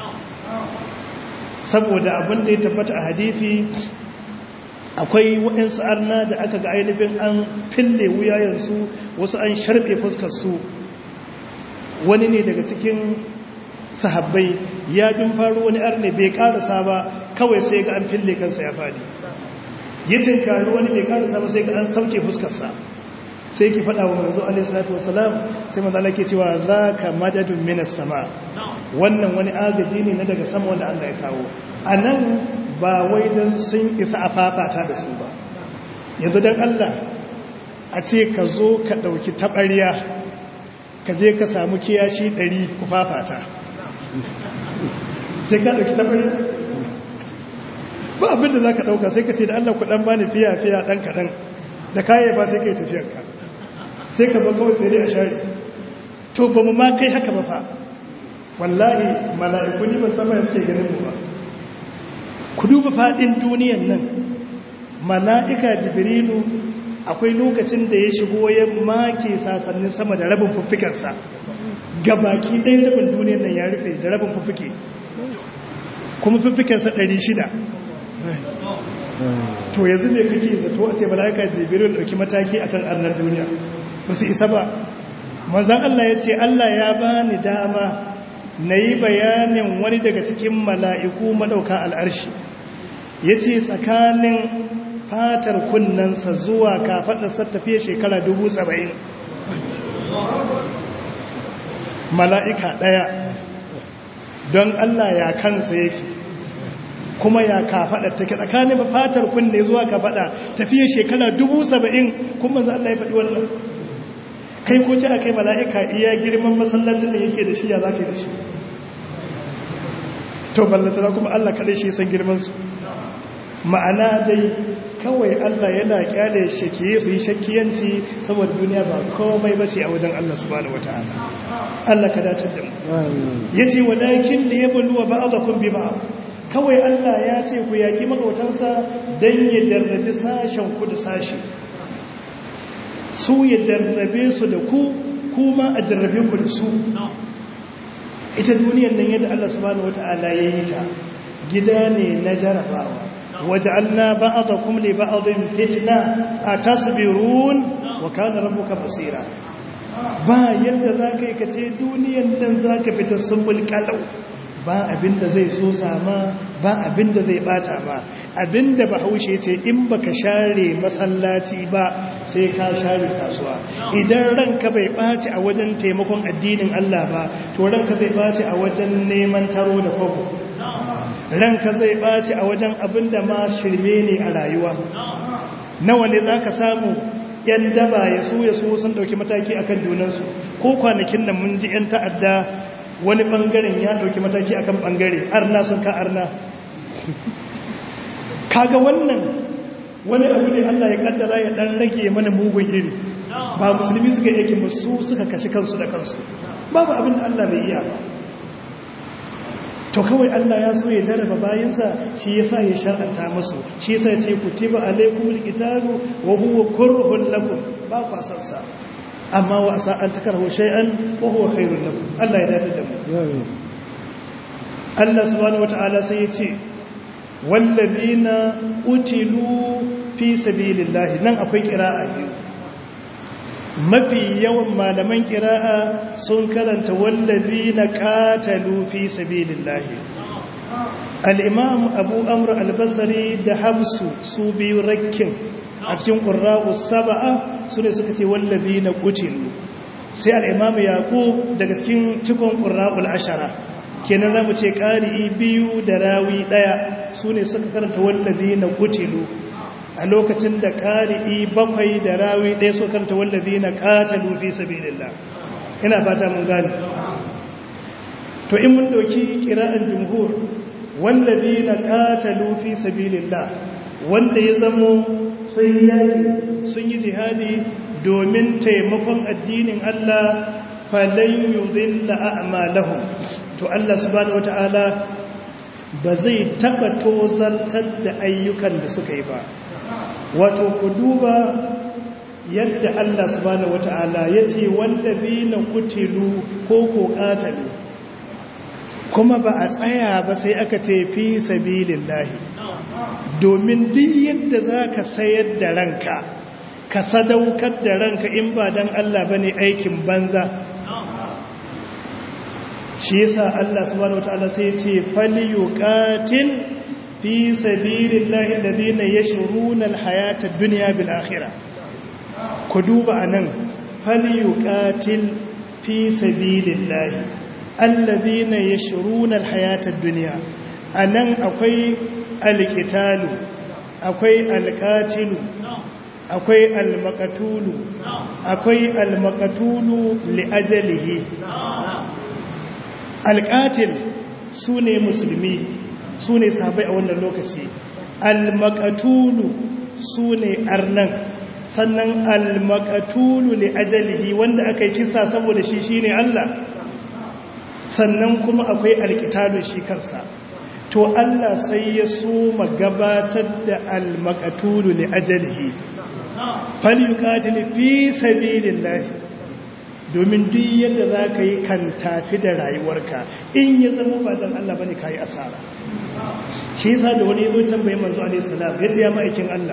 saboda abin da ya tabbata a hadithi akwai waɗansu arna da aka ga ainihin an fille wuyayensu wasu an sharɓe fuskarsu wani ne daga cikin sahabbai ya bin faru wani arne bai karasa ba kawai sai ga an fille kansa ya fadi ya tinkari wani bai karasa ba sai ga an sauke fuskarsa sai ki faɗa wa manzo alaihi salatu wasalam sai manzo Allah ke cewa zaka madadun minas sama wannan wani agaji ne na daga sama wanda Allah ya kawo anan ba wai dan sun isa a fafata da su ba yanzu dan Allah a ce ka zo ka dauki tabariya ka je ka samu kiyashi 100 ku fafata sai ka ɗauki tabari ba abinda za ka ɗauka sai ka ce da allah kuɗan ba ni fiya-fiya ɗan kaɗan da kayan ba sai ka yi tafiyarka sai ka ba kawai sai dai a share to ba mu ma kai haka ba fa wallahi mala'iku ni ban sama suke ganin mu ba ku duba faɗin duniyan nan mala'ika jibrilu akwai lokacin da ya shigo ya make sasannin sama da rabin fuffikarsa gabaki ɗaya rabin duniyar nan ya rufe da rabin fuffuke kuma fuffukensa ɗari shida to yanzu ne kake zato a ce mala'ika jibirin ɗauki mataki akan arnar duniya ba su isa ba mazan Allah ya ce Allah ya ba ni dama na yi bayanin wani daga cikin mala'iku maɗauka al'arshi ya ce tsakanin fatar kunnensa zuwa kafaɗarsa tafiye shekara dubu saba'in mala'ika ɗaya don Allah ya kansa yake kuma ya kafaɗa take tsakanin fatar kunne zuwa kafaɗa tafiye shekara dubu saba'in kuma za Allah ya faɗi wannan kai ko ce a kai mala'ika iya girman masallacin da yake da shi ya za ka yi da shi to ballatara kuma Allah kaɗai shi san girmansu ma'ana dai kawai Allah yana kyale shakiye su yi shakkiyanci saboda duniya ba komai ba ce a wajen Allah subhanahu wata'ala Allah ka dace da mu yace walakin da yabluwa ba'dakum bi ba'd kawai Allah ya ce ku yaki magautansa dan ya jarrabi sashen ku da sashi su ya jarrabe su da ku kuma a jarrabe ku da su ita duniyar nan yadda Allah subhanahu wata'ala ya yi ta gida ne na jarabawa وجعلنا بعضكم لبعض فتنة أتصبرون وكان ربك بصيرا ba yadda za ka yi ka ce duniyan dan za ka fita sumbul kalau ba abinda zai so sama ba abinda zai bata ba abinda bahaushe ce in baka share masallaci ba sai ka share kasuwa idan ranka bai ɓaci a wajen taimakon addinin Allah ba to ranka zai ɓaci a wajen neman taro da kwabo ranka zai ɓaci a wajen abin da ma shirme ne a rayuwa nawa ne za ka samu ‘yan daba ya su ya su sun ɗauki mataki a kan junansu ko kwanakin nan mun ji ‘yan ta'adda wani ɓangaren ya ɗauki mataki a kan ɓangare arna sun ka arna kaga wannan wani abu ne allah ya ƙaddara ya ɗan rage mana mugun iri ba musulmi suka yake musu suka kashi kansu da kansu babu abin da allah bai iya ba to kawai Allah ya so ya jarraba bayansa shi yasa ya shar'anta musu shi yasa ya ce kutiba alaykumul qitalu wa huwa kurhun lakum ba ku san sa amma wa asa an takarhu shay'an wa huwa khairul lakum Allah ya dace da mu Allah subhanahu wataala sai ya ce wallazina utilu fi sabilillahi nan akwai kira'a biyu mafi yawan malaman kira'a sun karanta wallazina qatalu fi sabilillahi al-imam abu amr al-basri da habsu su biyu rakkin a cikin qurra'u sab'a su ne suka ce wallazina qutilu sai al-imam yaqub daga cikin cikon qurra'ul ashara kenan zamu ce qari'i biyu da rawi daya su ne suka karanta wallazina qutilu a lokacin da ƙari'i bakwai da rawi ɗaya so karanta wallazi na ƙatalu fi sabilillah ina fata mun gani to in mun ɗauki ƙira'an jumhur wallazi na ƙatalu fi sabilillah wanda ya zamo sun yaƙi sun yi jihadi domin taimakon addinin Allah falan yudilla a'malahum to Allah subhanahu wata'ala ba zai taba tozartar da ayyukan da suka yi ba wato ku duba yadda Allah subhanahu wata'ala ya ce wallazina kutilu ko ko qatalu kuma ba a tsaya ba sai aka ce fi sabilillahi domin duk yadda zaka sayar da ranka ka sadaukar da ranka in ba dan Allah bane aikin banza shi yasa Allah subhanahu wataala sai ya ce falyuqatil fi sabilillahi alladhina yashruna alhayata ad-dunya bil akhirah ku duba anan falyuqatil fi sabilillahi alladhina yashruna alhayata ad-dunya anan akwai alqitalu akwai alqatilu akwai almaqatulu akwai almaqatulu li ajalihi alƙatil su ne musulmi su ne sahabai a wannan lokaci almakatulu su ne arnan sannan almakatulu li ajalihi wanda aka yi kisa saboda shi shi ne Allah sannan kuma akwai alkitalu shi kansa to Allah sai ya so gabatar da almakatulu li ajalihi falyuqatil fi sabilillahi domin duk yadda za ka yi kan tafi da rayuwarka in ya zama ba don Allah bane ka yi asara shi yasa da wani yazo tambaye manzo alaihi salam ya siya ma'aikin Allah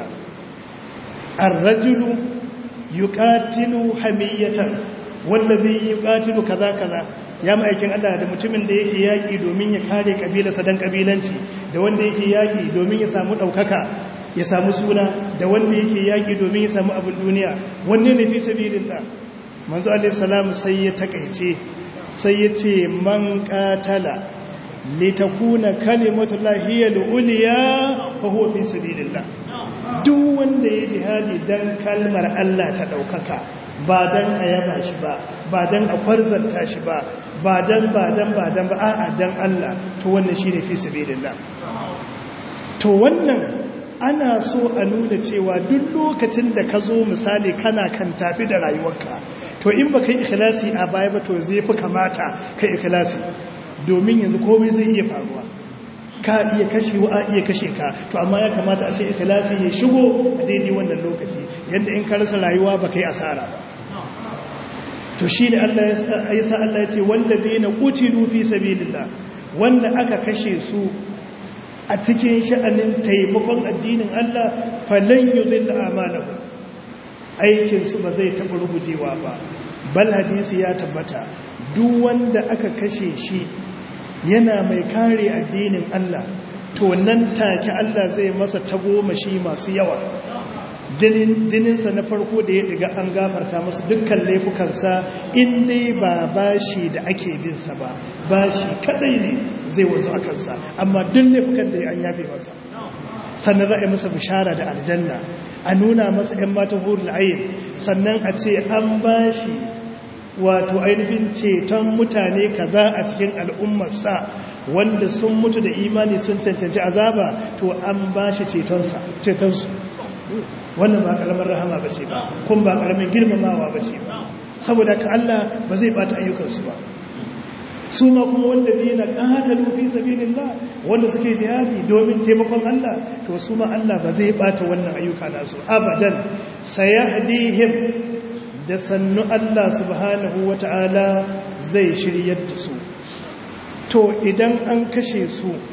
ar-rajulu yuqatilu hamiyatan wallazi yuqatilu kaza kaza ya ma'aikin Allah da mutumin da yake yaki domin ya kare kabilarsa dan kabilanci da wanda yake yaki domin ya samu daukaka ya samu suna da wanda yake yaki domin ya samu abin duniya wanne ne fi sabilillah manzo alaihissalam sai ya takaice sai ya ce man katala litakuna kalimatu lahiyal uliya fa huwa fi sabilillah duk wanda ya jihadi dan kalmar Allah ta daukaka ba dan ayaba shi ba ba dan a kwarzanta shi ba ba dan ba dan ba dan ba a'a dan Allah to wannan shine fi sabilillah to wannan ana so a nuna cewa duk lokacin da ka zo misali kana kan tafi da rayuwarka to in ba kai ikhlasi a baya ba to zai fi kamata kai ikhlasi domin yanzu komai zai iya faruwa ka iya kashe wa iya kashe ka to amma ya kamata a ce ikhlasi ya shigo a daidai wannan lokaci yadda in ka rasa rayuwa ba kai asara ba to shi ne Allah ya sa Allah ya ce wallazina qutilu fi sabilillah wanda aka kashe su a cikin sha'anin taimakon addinin Allah falan yudilla amalahum aikinsu ba zai taɓa rugujewa ba bal hadisi ya tabbata duk wanda aka kashe shi yana mai kare addinin Allah to nan take Allah zai masa tagomashi masu yawa jininsa na farko da ya diga an gafarta masa dukkan laifukansa in dai ba bashi da ake binsa ba bashi kadai ne zai wazo a kansa amma duk laifukan da an yafe masa sannan za a yi masa bishara da aljanna a nuna masa 'yan matan hurul ayin sannan a ce an ba shi wato ainihin ceton mutane kaza a cikin al'ummarsa wanda sun mutu da imani sun cancanci azaba to an ba shi cetonsu wannan ba karamar rahama ba ce ba kun ba karamin girmamawa ba ce ba saboda ka Allah ba zai bata ayyukansu ba su ma kuma wanda zai na ƙatalu fi sabilillah wanda suke jihadi domin taimakon Allah to su ma Allah ba zai bata wannan ayyuka nasu abadan sayahdihim da sannu Allah subhanahu wata'ala zai shiryar da su to idan an kashe su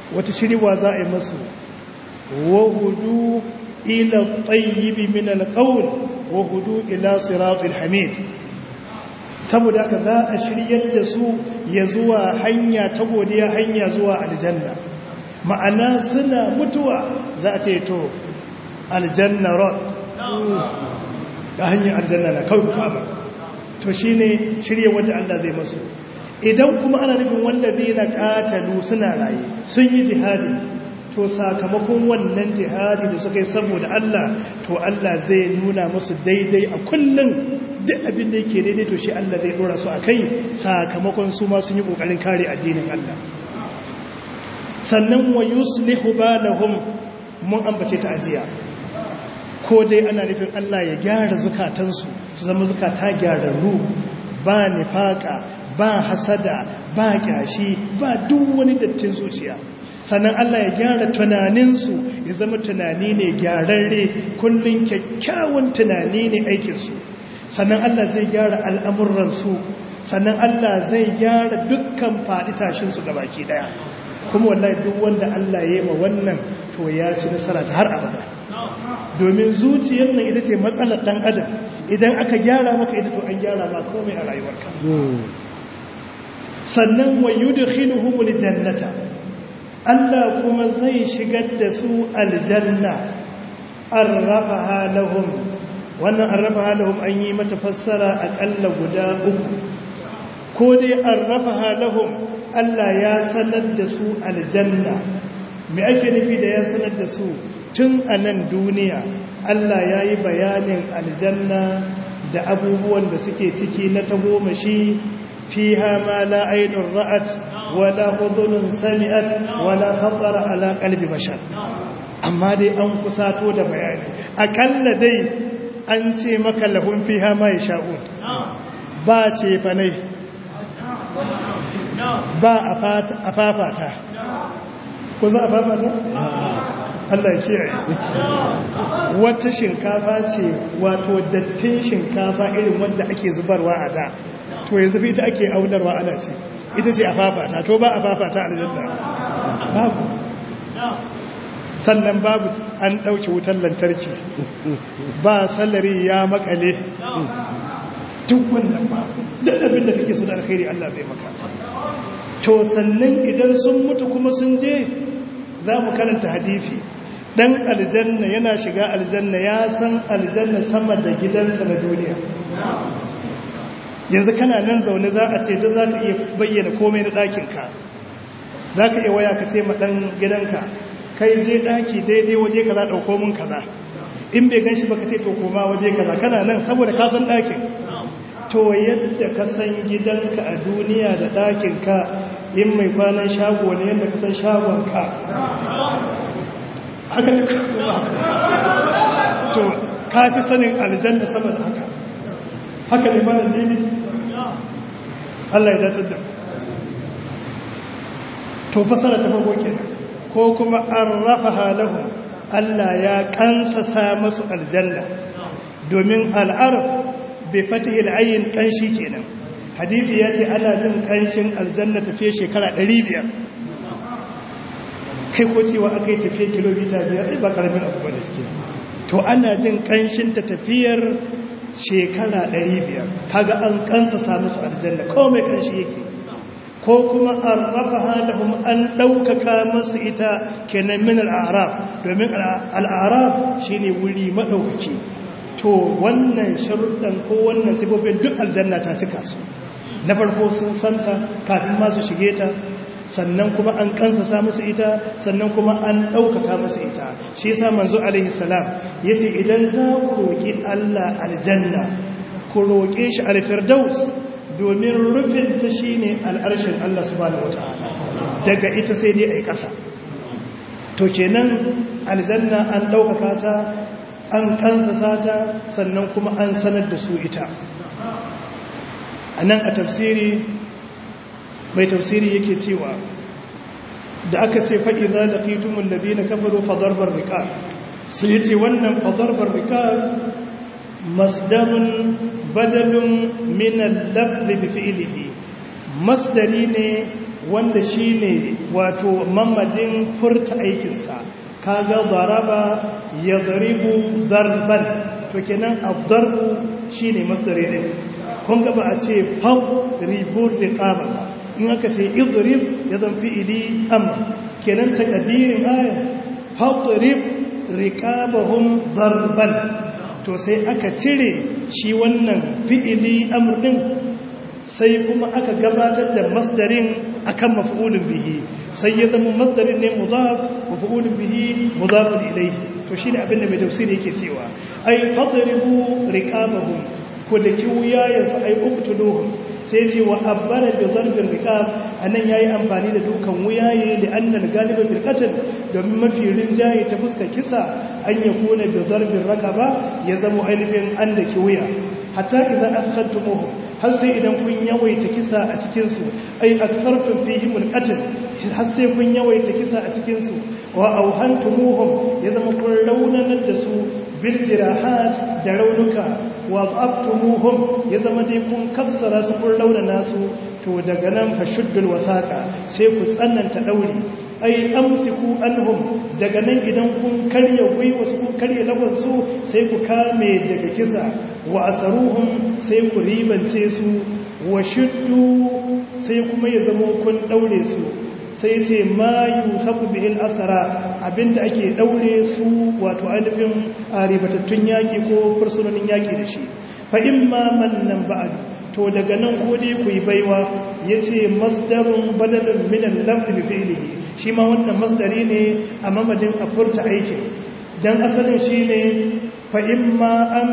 wata shiriwa za a yi masu wahudu ila tayyibi min alqawl wahudu ila siratil hamid saboda haka za a shiryar da su ya zuwa hanya ta godiya hanya zuwa aljanna ma'ana suna mutuwa za a ce to aljanna rod ga hanyar aljanna na kawai kama to shi ne shirya wadda Allah zai masu idan kuma ana nufin wanda zai na katalu suna raye sun yi jihadi to sakamakon wannan jihadi da suka yi saboda Allah to Allah zai nuna musu daidai a kullum duk abin da yake daidai to shi Allah zai dora su a kai sakamakon su ma sun yi kokarin kare addinin Allah sannan wa yuslihu balahum mun ambace ta ajiya ko dai ana nufin Allah ya gyara zukatansu su zama zukata gyararru ba nifaka ba hasada ba kyashi ba duk wani dattin zuciya sannan Allah ya gyara tunaninsu ya zama tunani ne gyararre kullum kyakkyawan tunani ne aikinsu sannan Allah zai gyara al'amuransu sannan Allah zai gyara dukkan faɗi tashinsu ga baki ɗaya kuma wallahi duk wanda Allah ya yi ma wannan to ya ci nasara ta har abada domin zuciyar nan ita ce matsalar ɗan adam idan aka gyara maka ita to an gyara ma komai a rayuwarka sannan wa yudkhiluhumul jannata Allah kuma zai shigar da su aljanna arrafaha lahum wannan arrafaha lahum an yi mata fassara akalla guda uku ko dai arrafaha lahum Allah ya sanar da su aljanna me ake nufi da ya sanar da su tun a nan duniya Allah ya yi bayanin aljanna da abubuwan da suke ciki na tagomashi fiha ma la ainun ra'at wala udhunun sami'at wala khatara ala qalbi bashar amma dai an kusato da bayani akalla dai an ce maka lahum fiha ma yasha'un ba ce fanai ba a fafata ko za a fafata Allah ya kiyaye wata shinkafa ce wato dattin shinkafa irin wanda ake zubarwa a da to yanzu ita ake aunarwa ana ce ita ce a fafata to ba a fafata a aljanna babu sannan babu an ɗauki wutar lantarki ba salari ya makale duk wannan ba duk abin da kake so da alkhairi Allah zai maka to sannan idan sun mutu kuma sun je za mu karanta hadisi dan aljanna yana shiga aljanna ya san aljanna sama da gidansa na duniya yanzu kana nan zaune za a ce don za ka iya bayyana komai na ɗakinka za ka iya waya ka ce ma ɗan gidanka kai je ɗaki daidai waje ka za ɗauko mun kaza in bai gan shi ba ka ce to koma waje kaza kana nan saboda ka san ɗakin to yadda ka san gidanka a duniya da ɗakinka in mai kwanan shago ne yadda ka san shagonka haka ne to ka fi sanin aljanna sama da haka haka ne mana nemi Allah ya dace da to fasara ta farko kenan ko kuma an rafa halahu Allah ya kansasa masu aljanna domin al'arf bai fatihi al'ayin kanshi kenan hadithi ya ce ana jin kanshin aljanna tafiye shekara 500 kai ko cewa aka yi tafiye kilomita biyar ba karamin abu wanda suke to ana jin kanshin ta tafiyar shekara 500 kaga an kansa samu su aljanna komai kanshi yake ko kuma an rafa halahum an ɗaukaka masu ita kenan min al'arab domin al'arab shi ne wuri maɗaukaki to wannan sharuɗan ko wannan sifofin duk aljanna ta cika su na farko sun santa kafin masu shige ta sannan kuma an kansa musu ita sannan kuma an ɗaukaka musu ita shi yasa manzo alaihi salam yace idan za ku roƙi Allah aljanna ku roƙe shi alfirdaus domin rufin ta shine al'arshin Allah subhanahu wataala daga ita sai dai ai ƙasa to kenan aljanna an ɗaukaka ta an kansa ta sannan kuma an sanar da su ita a nan a tafsiri mai tafsiri yake cewa da aka ce faɗi za da ƙitumin da na kafaro fadarbar rikar sai ya ce wannan fadarbar rikar masdarun badalun minan lafzi bi fi'ilihi masdari ne wanda shine wato mamadin furta aikinsa kaga daraba yadribu darban to kenan ad-darbu shine masdari din kun ga ba a ce fau ribur riqaba ba in aka ce idrib ya zan fi'ili amr kenan takadirin aya fadrib riqabahum darban to sai aka cire shi wannan fi'ili amr din sai kuma aka gabatar da masdarin akan maf'ulun bihi sai ya zama masdarin ne mudaf maf'ulun bihi mudafun ilayhi to shine abin da mai tafsiri yake cewa ai fadribu riqabahum ko da kiwuya yanzu ai uktuluhum sai ce wa abbara bi darbin riqab anan yayi amfani da dukan wuyaye da annal galiba bil qatl domin mafi rinjaye ta fuska kisa an yakuna bi darbin raqaba ya zama ainihin an da kiwuya hatta idan akhadtumuhu har sai idan kun yawaita kisa a cikin su ai akthartum fihim al qatl har sai kun yawaita kisa a cikin su wa auhantumuhum ya zama kun raunanar da su bil jirahat da raunuka wa abtumuhum ya zama dai kun kassara su kun raunana su to daga nan fa shuddul wasaqa sai ku tsananta dauri ai amsiku anhum daga nan idan kun karya gwiwa su kun karya lagon su sai ku kame daga kisa wa asaruhum sai ku ribance su wa shuddu sai kuma ya zama kun daure su sai ce ma yusafu bihil asara abinda ake daure su wato ainihin ribatattun yaki ko fursunonin yaki da shi fa imma mannan ba'du to daga nan ko dai ku yi baiwa yace masdarun badalun min al-lafzi bi fi'lihi shi ma wannan masdari ne a mamadin a furta aikin dan asalin shine fa imma an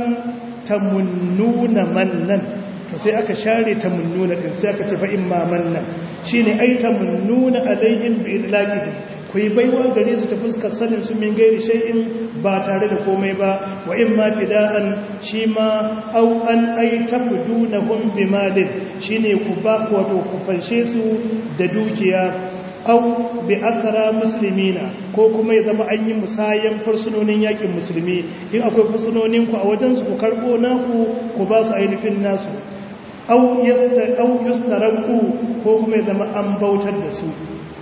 tamunnuna mannan to sai aka share tamunnuna din sai aka ce fa imma mannan shine ai tamunnuna alaihim bi idlaqihi ku yi baiwa gare su ta fuskar sanin su min gairi shay'in ba tare da komai ba wa imma fida'an shi ma au an ai tafdunahum bi malin shine ku ba wato ku fanshe su da dukiya au bi asara muslimina ko kuma ya zama an yi musayan fursunonin yakin musulmi in akwai fursunonin ku a wajen su ku karbo naku ku ba su ainihin nasu au yastaraku ko kuma ya zama an bautar da su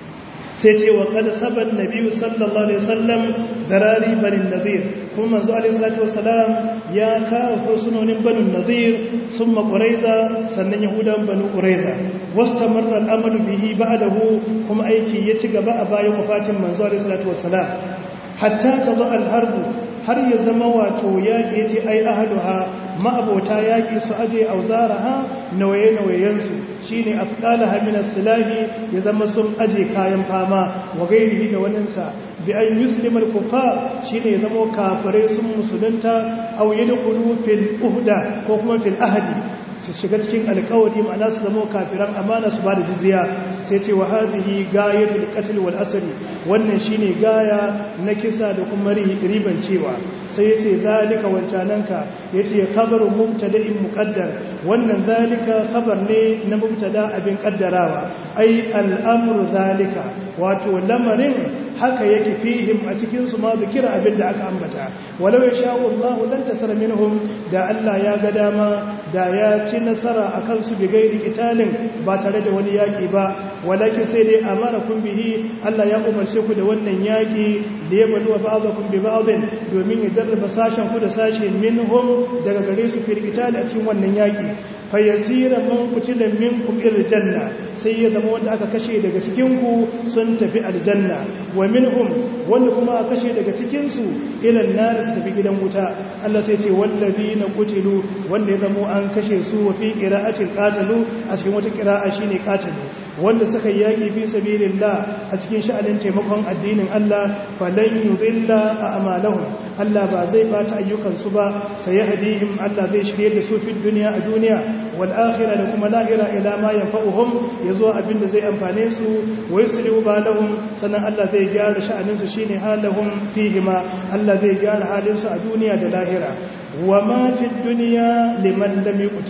sai ce wa kada saban nabiyu sallallahu alaihi wasallam zarari banin nadir kuma manzo alaihi salatu wasalam ya kawo fursunonin banin nadir summa quraiza sannan yahudan banu quraiza wastamarra al'amalu bihi ba'dahu kuma aiki ya ci gaba a bayan wafatin manzo alaihi salatu wasalam hatta tadha al-harbu har ya zama wato yaƙi ya ce ai ahaduha ma'abota yaƙi su aje auzaraha nawaye-nawayensu shi ne afkala haminar silahi ya zama sun aje kayan fama wa gairi da waninsa bi an yuslimar kufa shi ne ya zama kafirai sun musulunta auye da kudu fil uhda ko kuma fil ahadi su shiga cikin alkawari ma'ana su zama kafiran amana su ba da jizya sai ce wa hadhihi gayatul qatl wal asr wannan shine gaya na kisa da kuma riban cewa sai yace zalika wancananka yace khabaru mubtada'in muqaddar wannan zalika khabar ne na mubtada abin kaddarawa ai al'amru zalika wato lamarin haka yake fihim a cikin su ma bikira abin da aka ambata walau ya sha'u Allah lan tasara minhum da Allah ya ga dama da ya ci nasara akan su bi gairi kitalin ba tare da wani yaki ba walakin sai dai amarakum bihi Allah ya umarce ku da wannan yaki da ya baluwa ba'dakum bi ba'din domin ya jarraba sashen ku da sashe minhum daga gare su fil kitali a cikin wannan yaki fayasira man kutila minkum ila janna sai ya zama wanda aka kashe daga cikin ku sun tafi aljanna wa minhum wanda kuma aka kashe daga cikin su ila nar su tafi gidan wuta Allah sai ce wallazina kutilu wanda ya zama an kashe su wa fi qira'atil qatalu a cikin wata qira'a shine qatalu wanda suka yaki fi sabilillah a cikin sha'anin taimakon addinin Allah falan yudilla a'malahum Allah ba zai bata ayyukan su ba sai hadihim Allah zai shirye da su fi duniya a duniya wal akhirah da kuma lahira ila ma yanfa'uhum yazo abinda zai amfane su wa yuslihu balahum sannan Allah zai gyara sha'anin su shine halahum fihima Allah zai gyara halin su a duniya da lahira wa ma fi dunya liman lam yuqtal a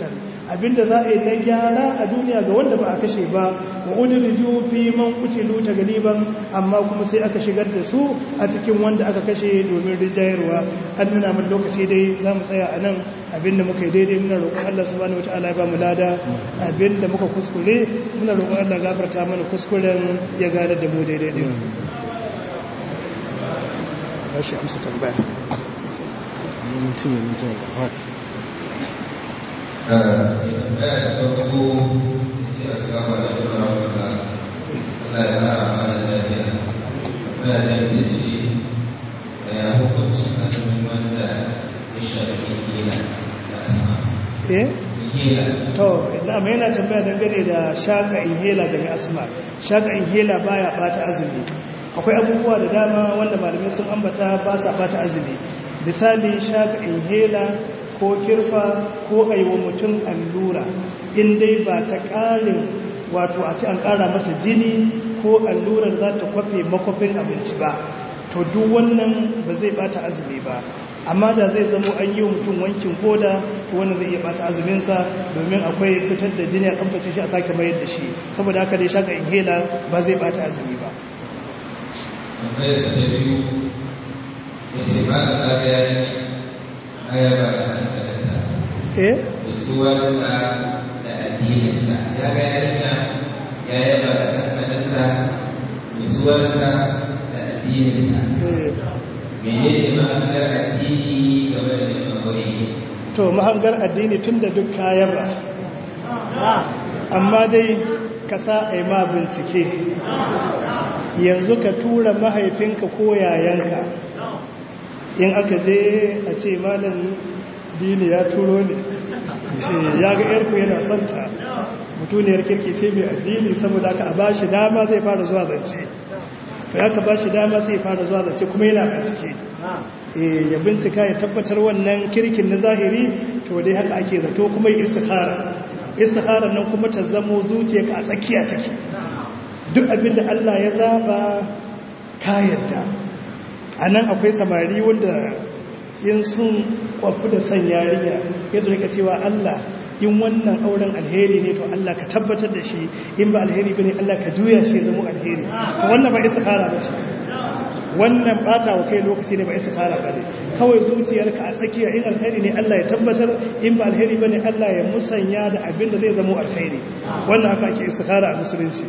abinda za a yi na gyara a duniya ga wanda ba a kashe ba wa udriju fi man qutilu galiban amma kuma sai aka shigar da su a cikin wanda aka kashe domin rijayarwa an nuna mun lokaci dai za mu tsaya a nan abinda muka yi daidai muna roƙon Allah subhanahu wataala ya ba mu lada abinda muka kuskure muna roƙon Allah gafarta mana kuskuren ya gane da mu daidai din bashi amsa tambaya mutum ya mutum da fati to idan mai yana tambaya dangane da shaka inhela daga asma shaka inhela baya bata azumi akwai abubuwa da dama wanda malamai sun ambata ba sa bata azumi misali shaka inhela ko kirfa ko aiwa mutum allura in dai ba ta ƙarin wato a ci an ƙara masa jini ko allurar za ta kwafe makwafin abinci ba to duk wannan ba zai bata azumi ba amma da zai zamo an yi wa mutum wankin koda to wannan zai iya bata azuminsa domin akwai fitar da jini a tsabtace shi a sake mayar da shi saboda haka dai shaka inhela ba zai bata azumi ba akwai sa ta biyu ya ce ba da tsariya ne ayaba da hankalinta eh da suwarta da addininta ya ga yarinya ya yaba da hankalinta da suwarta da addininta eh mene ne ma'anar addini game da neman aure to mahangar addini tun da duk kayan ba amma dai ka sa a yi ma bincike yanzu ka tura mahaifinka ko yayanka in aka je a ce malam dini ya turo ne ya ga yarku yana santa mutuniyar kirki ce mai addini saboda aka a bashi dama zai fara zuwa zance ya ka bashi dama sai fara zuwa zance kuma yana bincike ya bincika ya tabbatar wannan kirkin na zahiri to dai haka ake zato kuma yi istikhara istikhara nan kuma ta zamo zuciyarka a tsakiya take duk abin da Allah ya zaba ka yadda anan akwai samari wanda in sun kwafi da san yarinya ya zo rika cewa Allah in wannan auren alheri ne to Allah ka tabbatar da shi in ba alheri bane Allah ka juya shi ya zama alheri to wannan ba istikhara ba ce wannan bata wa kai lokaci ne ba istikhara ba ne kawai zuciyarka a tsakiya in alheri ne Allah ya tabbatar in ba alheri bane Allah ya musanya da abin da zai zama alheri wannan haka ake istikhara a musulunci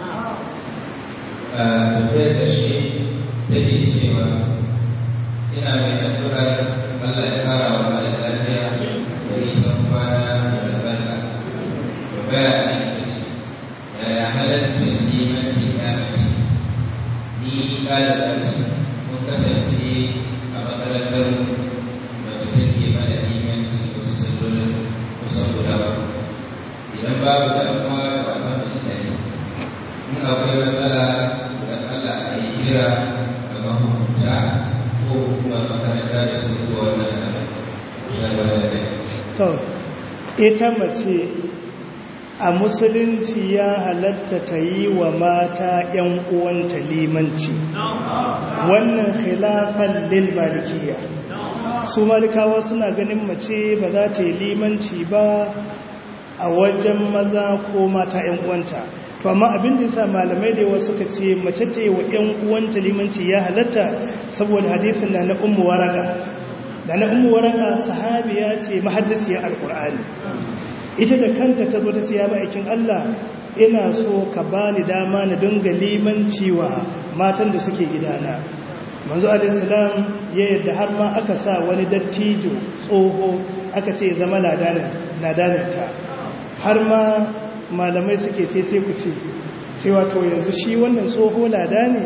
a tafiyar da shi take cewa ina mai addu'ar Allah ya kara wa mai lafiya da nisan kwana da albarka da baya ne da shi yaya halaccin limanci ya mace ni ɗalibar su mun kasance a makarantar da su take mana limanci wasu sallolin kusan guda ba idan babu damuwa da alhamdulillah in akwai matsala da Allah a yi kira ga mahukunta ko kuma makaranta da su zuwa wannan al'amari to ita mace a musulunci ya halatta ta yi wa mata ‘yan uwanta limanci wannan khilafan lil malikiya su malikawa suna ganin mace ba za ta yi limanci ba a wajen maza ko mata ‘yan uwanta to amma abin da yasa malamai da yawa suka ce mace ta yi wa ‘yan uwanta limanci ya halatta saboda hadithin na na ummu waraka da na ummu waraka sahabiya ce mahaddisiyar alkur'ani ita da kanta ta zo ta ce ya ma'aikin Allah ina so ka bani dama na dinga limanci wa matan da suke gidana manzo alaihissalam ya yadda har ma aka sa wani dattijo tsoho aka ce zama ladaninta har ma malamai suke ce ce ku ce cewa to yanzu shi wannan tsoho lada ne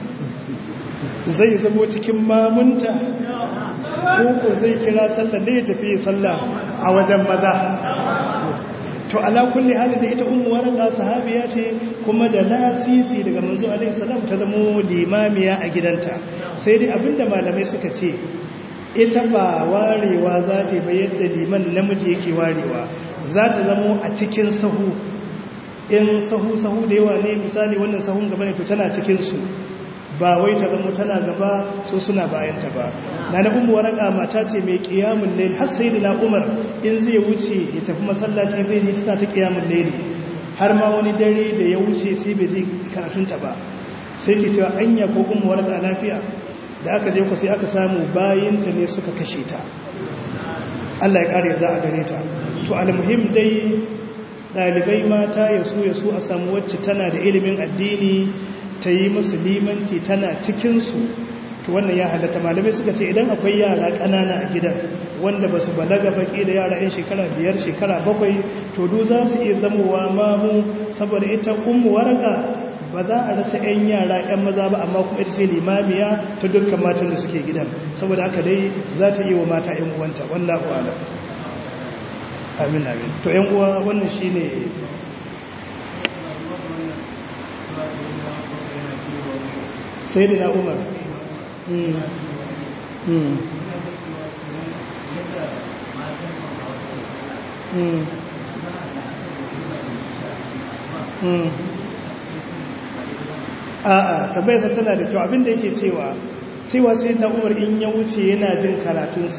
zai zamo cikin mamunta ko zai kira sallah ne ya tafi sallah a wajen maza to ala kulli hali da ita ummu waraka sahabiya ce kuma da lasisi daga manzo alaihi salam ta zamo limamiya a gidanta sai dai abinda malamai suka ce ita ba warewa za ta ba yadda liman namiji yake warewa za ta zamo a cikin sahu in sahu sahu da yawa ne misali wannan sahun gaba ne to tana cikin su ba wai ta zama tana gaba so suna bayanta ba na na umu waraka mata ce mai kiyamun laili har sai da na umar in zai wuce ya tafi masallaci zai ji tana ta kiyamun laili har ma wani dare da ya wuce sai bai je karatunta ba sai ke cewa anya ko umu waraka lafiya da aka je ku sai aka samu bayanta ne suka kashe ta Allah ya kare yarda a gare ta to almuhim dai dalibai mata ya so ya so a samu wacce tana da ilimin addini ta yi musu limanci tana cikinsu to wannan ya halatta malamai suka ce idan akwai yara ƙanana a gidan wanda ba su balaga baki da yara 'yan shekara biyar shekara bakwai to du za su iya zamowa mamu saboda ita ummu waraka ba za a rasa 'yan yara 'yan maza ba amma kuma ita ce limamiya ta dukkan matan da suke gidan saboda haka dai za ta yi wa mata 'yan uwanta wallahu ala amin amin to 'yan uwa wannan shine sai da na umar a'a tabbayar tana da kyau abinda yake cewa cewa sai na umar in ya wuce yana jin karatun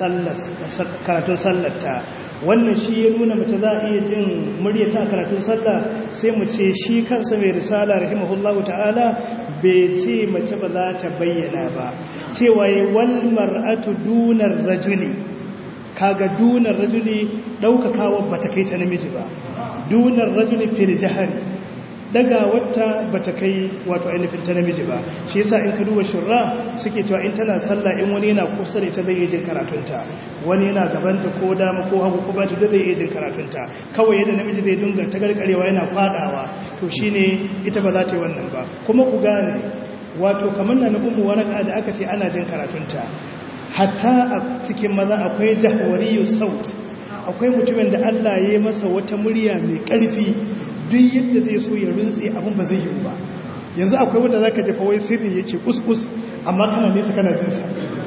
sallarta wannan shi ya nuna mace za a iya jin muryata karatun sallah sai mu ce shi kansa mai risala rahimahullahu ta'ala bai ce mace ba za ta bayyana ba cewa ya wal mar'atu dunar rajuli kaga dunar rajuli daukakawa bata kai ta namiji ba dunar rajuli fil jahari daga wata bata kai wato ainihin ta namiji ba shi yasa in ka duba shurra suke cewa in tana sallah in wani yana kusa da ita zai yi jin karatunta wani yana gabanta ko dama ko hagu ko bata zai yi jin karatunta kawai yadda namiji zai dunga ta garkarewa yana fadawa to shine ita ba za ta yi wannan ba kuma ku gane wato kamar na na umu waraka da aka ce ana jin karatunta hatta a cikin maza akwai jahwariyu saut akwai mutumin da Allah ya yi masa wata murya mai karfi duk yadda zai so ya rintse abin ba zai yi ba yanzu akwai wanda za ka jefa wai sirri yake kuskus amma kana nesa kana jinsa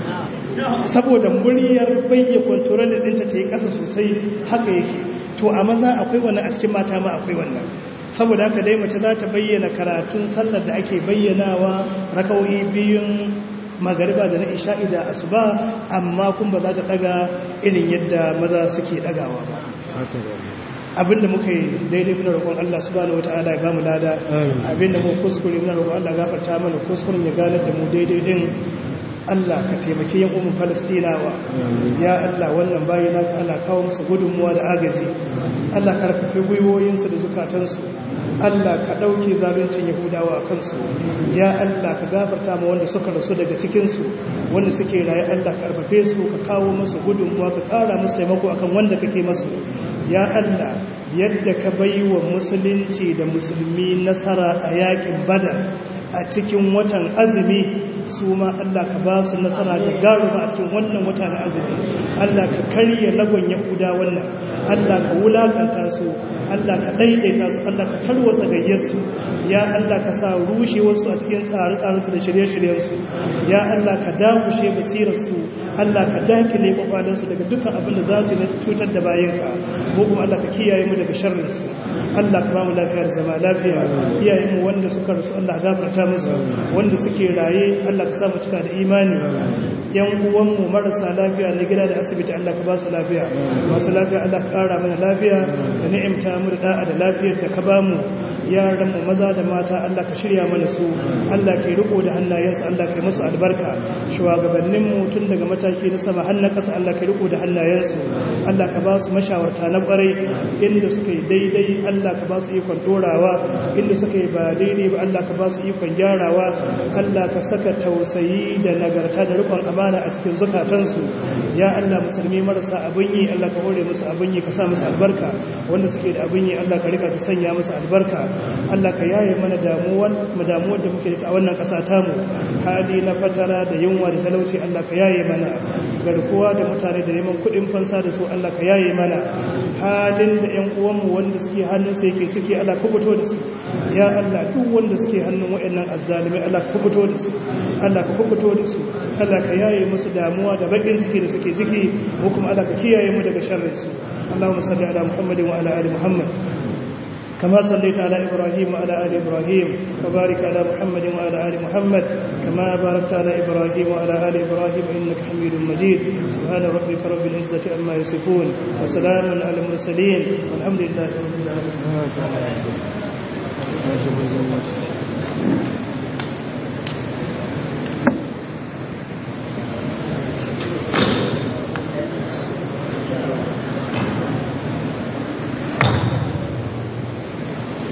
saboda muryar bayya kwantoron da ɗinta ta yi ƙasa sosai haka yake to a maza akwai wannan a cikin mata ma akwai wannan saboda haka dai mace za ta bayyana karatun sallar da ake bayyanawa rakauyi biyun magariba da na isha'i da asuba amma kun ba za ta daga irin yadda maza suke dagawa ba abinda muka yi daidai muna roƙon Allah subhanahu wata'ala ya gamu lada abinda mu kuskure muna roƙon Allah gafarta mana kuskuren ya gane da mu daidai din Allah ka taimaki yan umar Falastinawa ya Allah wannan bayi na ka Allah kawo musu gudunmuwa da agaji Allah karfafe gwiwoyinsu da zukatansu Allah ka ɗauke zaluncin Yahudawa a kansu ya Allah ka gafarta ma wanda suka rasu daga cikinsu wanda suke raye Allah ka karfafe su ka kawo musu gudunmuwa ka ƙara musu taimako akan wanda kake masu ya Allah yadda ka bai wa musulunci da musulmi nasara a yakin badar a cikin watan azumi su ma Allah ka ba su nasara da garuma a cikin wannan wata na azumi Allah ka karya lagon yahuda wannan Allah ka wulakanta su Allah ka daidaita su Allah ka tarwatsa gayyarsu ya Allah ka sa rushe wasu a cikin tsare-tsarensu da shirye-shiryensu ya Allah ka dakushe basirarsu Allah ka dakile kwakwalensu daga dukkan abin da za su yi cutar da bayanka ko kuma Allah ka kiyaye mu daga sharrinsu Allah ka ba mu lafiyar zama lafiya iyayenmu wanda suka rasu Allah gafarta musu wanda suke raye Allah ka sa mu cika da imani yan uwanmu marasa lafiya na gida da asibiti Allah ka ba su lafiya masu lafiya Allah ka kara mana lafiya da ni'imta mu da da'a da lafiyar da ka ba mu yaran mu maza da mata Allah ka shirya mana su Allah ke riko da hannayensu Allah ka yi musu albarka shugabannin mu tun daga mataki na sama har na kasa Allah ka riko da hannayensu Allah ka ba su mashawarta na kwarai inda suka yi daidai Allah ka ba su ikon dorawa inda suka yi ba daidai ba Allah ka ba su ikon gyarawa Allah ka saka tausayi da nagarta da rikon amana a cikin zukatansu ya Allah musulmi marasa abin yi Allah ka hore musu abin yi ka sa musu albarka wanda suke da abin yi Allah ka rika ka sanya musu albarka Allah ka yaye mana damuwan mu damuwar da muke da a wannan kasa tamu hali na fatara da yunwa da talauci Allah ka yaye mana garkuwa da mutane da neman kuɗin fansa da su Allah ka yaye mana halin da ƴan uwanmu wanda suke hannun su yake ciki Allah ka fito da su ya Allah duk wanda suke hannun waɗannan azzalimi Allah ka fito da su Allah ka fito da su Allah ka yaye musu damuwa da bakin ciki da suke ciki ko kuma Allah ka kiyaye mu daga sharrin su Allahumma salli ala Muhammadin wa ala ali Muhammad كما صليت على إبراهيم وعلى آل إبراهيم وبارك على محمد وعلى آل محمد كما باركت على إبراهيم وعلى آل إبراهيم إنك حميد مجيد سبحان ربك رب العزة عما يصفون وسلام على المرسلين والحمد لله رب العالمين